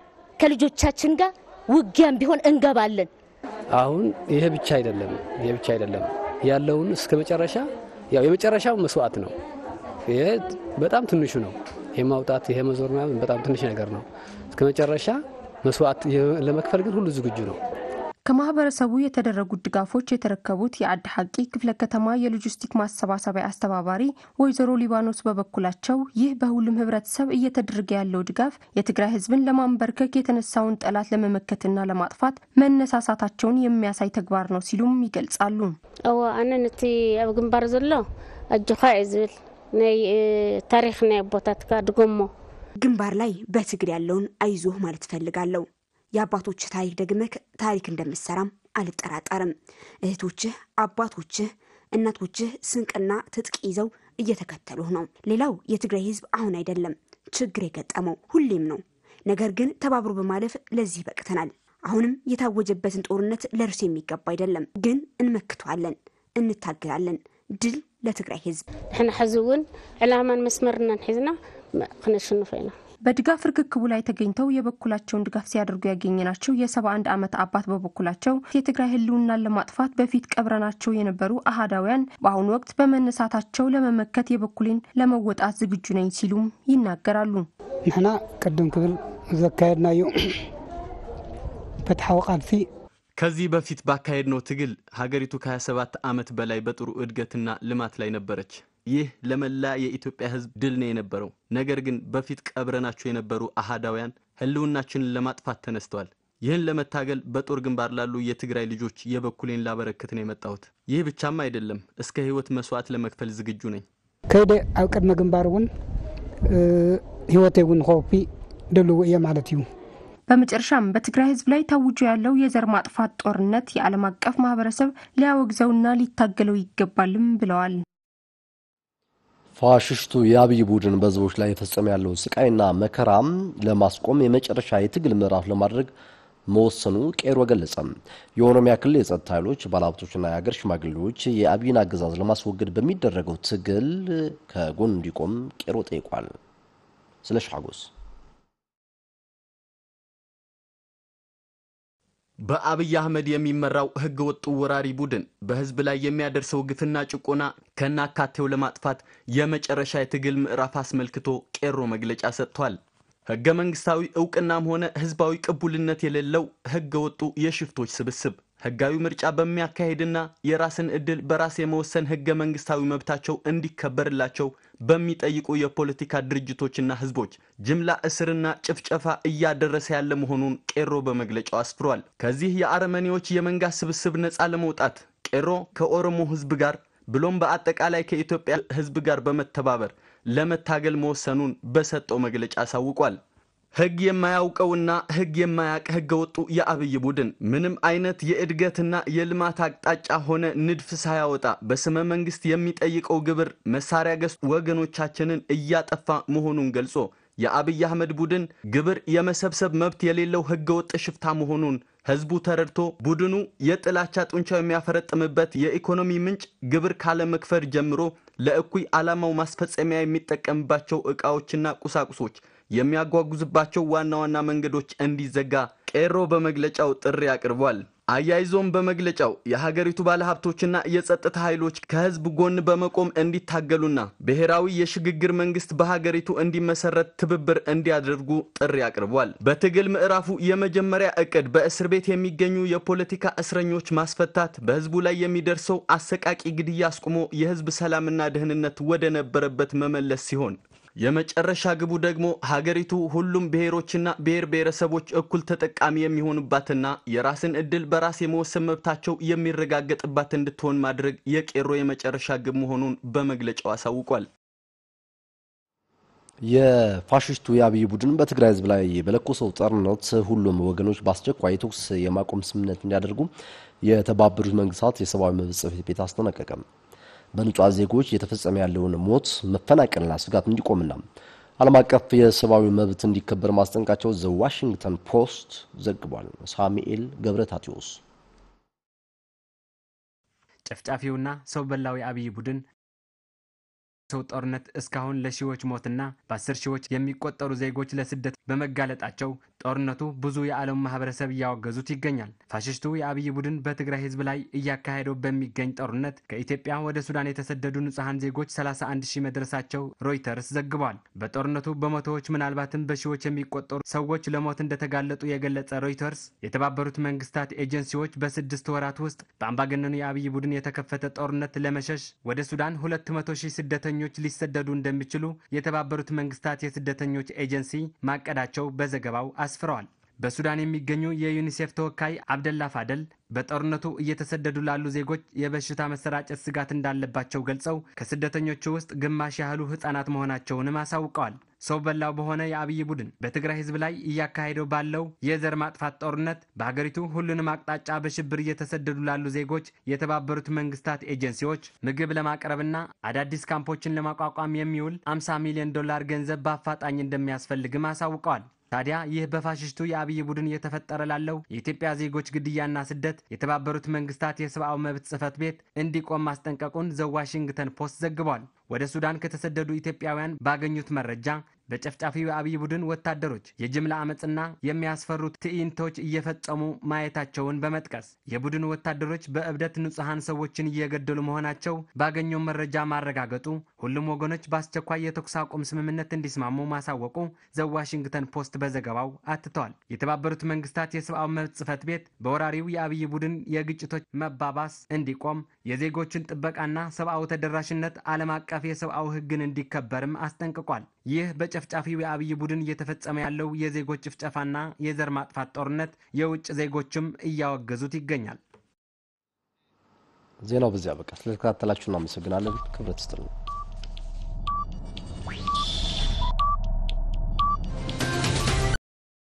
[SPEAKER 3] ከልጆቻችን ጋር ውጊያም ቢሆን እንገባለን።
[SPEAKER 9] አሁን ይሄ ብቻ አይደለም፣ ይሄ ብቻ አይደለም ያለውን እስከ መጨረሻ ያው የመጨረሻው መስዋዕት ነው። ይሄ በጣም ትንሹ ነው። ይሄ ማውጣት ይሄ መዞር ምናምን በጣም ትንሽ ነገር ነው። እስከ መጨረሻ መስዋዕት ለመክፈል ግን ሁሉ ዝግጁ ነው።
[SPEAKER 4] ከማህበረሰቡ የተደረጉት ድጋፎች የተረከቡት የአዲ ሐቂ ክፍለ ከተማ የሎጂስቲክ ማሰባሰቢያ አስተባባሪ ወይዘሮ ሊባኖስ በበኩላቸው ይህ በሁሉም ህብረተሰብ እየተደረገ ያለው ድጋፍ የትግራይ ህዝብን ለማንበርከክ የተነሳውን ጠላት ለመመከትና ለማጥፋት መነሳሳታቸውን የሚያሳይ ተግባር ነው ሲሉም ይገልጻሉ።
[SPEAKER 10] እዎ ኣነ ነቲ ኣብ ግንባር ዘሎ ኣጅኻ እዩ ዝብል ናይ ታሪክ ናይ ኣቦታትካ ድጎሞ
[SPEAKER 12] ግንባር ላይ በትግል ያለውን አይዞህ ማለት እፈልጋለሁ። የአባቶችህ ታሪክ ደግመህ ታሪክ እንደምትሰራም አልጠራጠርም። እህቶችህ፣ አባቶችህ፣ እናቶችህ ስንቅና ትጥቅ ይዘው እየተከተሉህ ነው። ሌላው የትግራይ ህዝብ አሁን አይደለም ችግር የገጠመው ሁሌም ነው። ነገር ግን ተባብሮ በማለፍ ለዚህ በቅተናል። አሁንም የታወጀበትን ጦርነት ለእርሱ የሚገባ አይደለም፣ ግን እንመክተዋለን፣ እንታገላለን። ድል ለትግራይ ህዝብ።
[SPEAKER 10] ንሕና ሕዚ እውን ዕላማን መስመርናን ሒዝና ክነሽንፎ ኢና
[SPEAKER 4] በድጋፍ ርክክቡ ላይ ተገኝተው የበኩላቸውን ድጋፍ ሲያደርጉ ያገኘናቸው የሰባ አንድ ዓመት አባት በበኩላቸው የትግራይ ህልውናን ለማጥፋት በፊት ቀብረናቸው የነበሩ አህዳውያን በአሁኑ ወቅት በመነሳታቸው ለመመከት የበኩሌን ለመወጣት ዝግጁ ነኝ ሲሉም ይናገራሉ።
[SPEAKER 13] ንሕና ቅድም ክብል ዘካየድናዮ ፍትሓዊ ቃልሲ
[SPEAKER 16] ከዚህ በፊት ባካሄድነው ትግል ሀገሪቱ ከ27 ዓመት በላይ በጥሩ እድገትና ልማት ላይ ነበረች። ይህ ለመላ የኢትዮጵያ ህዝብ ድል ነው የነበረው። ነገር ግን በፊት ቀብረናቸው የነበሩ አህዳውያን ህልውናችንን ለማጥፋት ተነስተዋል። ይህን ለመታገል በጦር ግንባር ላሉ የትግራይ ልጆች የበኩሌን ላበረክት ነው የመጣሁት። ይህ ብቻም አይደለም፣ እስከ ህይወት መስዋዕት ለመክፈል ዝግጁ ነኝ።
[SPEAKER 13] ከይደ ኣብ ቅድመ ግንባር እውን ህይወተይ እውን ከወፊ ድልው እየ ማለት እዩ
[SPEAKER 4] በመጨረሻም በትግራይ ህዝብ ላይ ታውጆ ያለው የዘር ማጥፋት ጦርነት የዓለም አቀፍ ማህበረሰብ ሊያወግዘውና ሊታገለው ይገባልም ብለዋል።
[SPEAKER 1] ፋሽስቱ የአብይ ቡድን በህዝቦች ላይ የፈጸመ ያለው ስቃይና መከራም ለማስቆም የመጨረሻ የትግል ምዕራፍ ለማድረግ መወሰኑ ቄሮ ገለጸ። የኦሮሚያ ክልል የጸጥታ ኃይሎች፣ ባለሀብቶችና የሀገር ሽማግሌዎች የአብይን አገዛዝ ለማስወገድ በሚደረገው ትግል ከጎን እንዲቆም ቄሮ ጠይቋል። ስለ ሻጎስ
[SPEAKER 16] በአብይ አህመድ የሚመራው ህገ ወጡ ወራሪ ቡድን በህዝብ ላይ የሚያደርሰው ግፍና ጭቆና ከናካቴው ለማጥፋት የመጨረሻ የትግል ምዕራፍ አስመልክቶ ቄሮ መግለጫ ሰጥቷል። ህገ መንግስታዊ እውቅናም ሆነ ህዝባዊ ቅቡልነት የሌለው ህገ ወጡ የሽፍቶች ስብስብ ህጋዊ ምርጫ በሚያካሄድና የራስን እድል በራስ የመወሰን ህገ መንግስታዊ መብታቸው እንዲከበርላቸው በሚጠይቁ የፖለቲካ ድርጅቶችና ህዝቦች ጅምላ እስርና ጭፍጨፋ እያደረሰ ያለ መሆኑን ቄሮ በመግለጫው አስፍሯል። ከዚህ የአረመኔዎች የመንጋ ስብስብ ነፃ ለመውጣት ቄሮ ከኦሮሞ ህዝብ ጋር ብሎም በአጠቃላይ ከኢትዮጵያ ህዝብ ጋር በመተባበር ለመታገል መወሰኑን በሰጠው መግለጫ አሳውቋል። ህግ የማያውቀውና ህግ የማያቅ ህገ ወጡ የአብይ ቡድን ምንም አይነት የእድገትና የልማት አቅጣጫ ሆነ ንድፍ ሳያወጣ በስመ መንግስት የሚጠይቀው ግብር መሳሪያ ገዝቶ ወገኖቻችንን እያጠፋ መሆኑን ገልጾ የአብይ አህመድ ቡድን ግብር የመሰብሰብ መብት የሌለው ህገ ወጥ ሽፍታ መሆኑን ህዝቡ ተረድቶ ቡድኑ የጥላቻ ጡንቻው የሚያፈረጥምበት የኢኮኖሚ ምንጭ ግብር ካለመክፈል ጀምሮ ለእኩይ ዓላማው ማስፈጸሚያ የሚጠቀምባቸው ዕቃዎችና ቁሳቁሶች የሚያጓጉዝባቸው ዋና ዋና መንገዶች እንዲዘጋ ቄሮ በመግለጫው ጥሪ አቅርቧል። አያይዞም በመግለጫው የሀገሪቱ ባለሀብቶችና የጸጥታ ኃይሎች ከህዝብ ጎን በመቆም እንዲታገሉና ብሔራዊ የሽግግር መንግስት በሀገሪቱ እንዲመሰረት ትብብር እንዲያደርጉ ጥሪ አቅርቧል። በትግል ምዕራፉ የመጀመሪያ እቅድ በእስር ቤት የሚገኙ የፖለቲካ እስረኞች ማስፈታት፣ በህዝቡ ላይ የሚደርሰው አሰቃቂ ግድያ አስቁሞ የህዝብ ሰላምና ደህንነት ወደ ነበረበት መመለስ ሲሆን የመጨረሻ ግቡ ደግሞ ሀገሪቱ ሁሉም ብሔሮችና ብሔር ብሔረሰቦች እኩል ተጠቃሚ የሚሆኑባትና የራስን እድል በራስ የመወሰን መብታቸው የሚረጋገጥባት እንድትሆን ማድረግ የቄሮ የመጨረሻ ግብ መሆኑን በመግለጫው አሳውቋል።
[SPEAKER 1] የፋሽስቱ የአብይ ቡድን በትግራይ ህዝብ ላይ በለኮሰው ጦርነት ሁሉም ወገኖች በአስቸኳይ የተኩስ የማቆም ስምምነት እንዲያደርጉ የተባበሩት መንግስታት የሰብአዊ መብት ጽሕፈት ቤት አስጠነቀቀ። በንጹሐን ዜጎች እየተፈጸመ ያለውን ሞት፣ መፈናቀልና ስጋት እንዲቆምና ዓለም አቀፍ የሰብአዊ መብት እንዲከበር ማስጠንቃቸው ዘ ዋሽንግተን ፖስት ዘግቧል። ሳሙኤል ገብረታቴዎስ
[SPEAKER 11] ጨፍጫፊውና ሰው በላው የአብይ ቡድን ሰው ጦርነት እስካሁን ለሺዎች ሞትና በአስር ሺዎች የሚቆጠሩ ዜጎች ለስደት በመጋለጣቸው ጦርነቱ ብዙ የዓለሙ ማህበረሰብ እያወገዙት ይገኛል። ፋሽስቱ የአብይ ቡድን በትግራይ ህዝብ ላይ እያካሄደው በሚገኝ ጦርነት ከኢትዮጵያ ወደ ሱዳን የተሰደዱ ንጹሐን ዜጎች 31 ሺህ መድረሳቸው ሮይተርስ ዘግቧል። በጦርነቱ በመቶዎች ምናልባትም በሺዎች የሚቆጠሩ ሰዎች ለሞት እንደተጋለጡ የገለጸ ሮይተርስ የተባበሩት መንግስታት ኤጀንሲዎች በስድስት ወራት ውስጥ በአምባገነኑ የአብይ ቡድን የተከፈተ ጦርነት ለመሸሽ ወደ ሱዳን 200 ሺህ ስደተኞች ስደተኞች ሊሰደዱ እንደሚችሉ የተባበሩት መንግስታት የስደተኞች ኤጀንሲ ማቀዳቸው በዘገባው አስፍረዋል። በሱዳን የሚገኙ የዩኒሴፍ ተወካይ አብደላ ፋደል በጦርነቱ እየተሰደዱ ላሉ ዜጎች የበሽታ መሰራጨት ስጋት እንዳለባቸው ገልጸው ከስደተኞቹ ውስጥ ግማሽ ያህሉ ህጻናት መሆናቸውንም አሳውቀዋል። ሰው በላው በሆነ የአብይ ቡድን በትግራይ ህዝብ ላይ እያካሄደው ባለው የዘር ማጥፋት ጦርነት በሀገሪቱ ሁሉንም አቅጣጫ በሽብር እየተሰደዱ ላሉ ዜጎች የተባበሩት መንግስታት ኤጀንሲዎች ምግብ ለማቅረብና አዳዲስ ካምፖችን ለማቋቋም የሚውል 50 ሚሊዮን ዶላር ገንዘብ በአፋጣኝ እንደሚያስፈልግም አሳውቀዋል። ታዲያ ይህ በፋሽስቱ የአብይ ቡድን እየተፈጠረ ላለው የኢትዮጵያ ዜጎች ግድያና ስደት የተባበሩት መንግስታት የሰብአዊ መብት ጽህፈት ቤት እንዲቆም ማስጠንቀቁን ዘ ዋሽንግተን ፖስት ዘግቧል። ወደ ሱዳን ከተሰደዱ ኢትዮጵያውያን ባገኙት መረጃ በጨፍጫፊው የአብይ ቡድን ወታደሮች የጅምላ አመፅና የሚያስፈሩት ትዕይንቶች እየፈጸሙ ማየታቸውን በመጥቀስ የቡድኑ ወታደሮች በእብደት ንጹሐን ሰዎችን እየገደሉ መሆናቸው ባገኘው መረጃ ማረጋገጡ ሁሉም ወገኖች በአስቸኳይ የተኩስ አቁም ስምምነት እንዲስማሙ ማሳወቁ ዘ ዋሽንግተን ፖስት በዘገባው አትተዋል። የተባበሩት መንግስታት የሰብአዊ መብት ጽህፈት ቤት በወራሪው የአብይ ቡድን የግጭቶች መባባስ እንዲቆም የዜጎችን ጥበቃና ሰብአዊ ተደራሽነት ዓለም አቀፍ የሰብአዊ ሕግን እንዲከበርም አስጠንቅቋል። ይህ በጨፍጫፊው የአብይ ቡድን እየተፈጸመ ያለው የዜጎች ጭፍጨፋና የዘር ማጥፋት ጦርነት የውጭ ዜጎችም እያወገዙት ይገኛል።
[SPEAKER 1] ዜናው በዚያ በቃ። ስለተከታተላችሁ እናመሰግናለን። ክብረት ይስጥልን።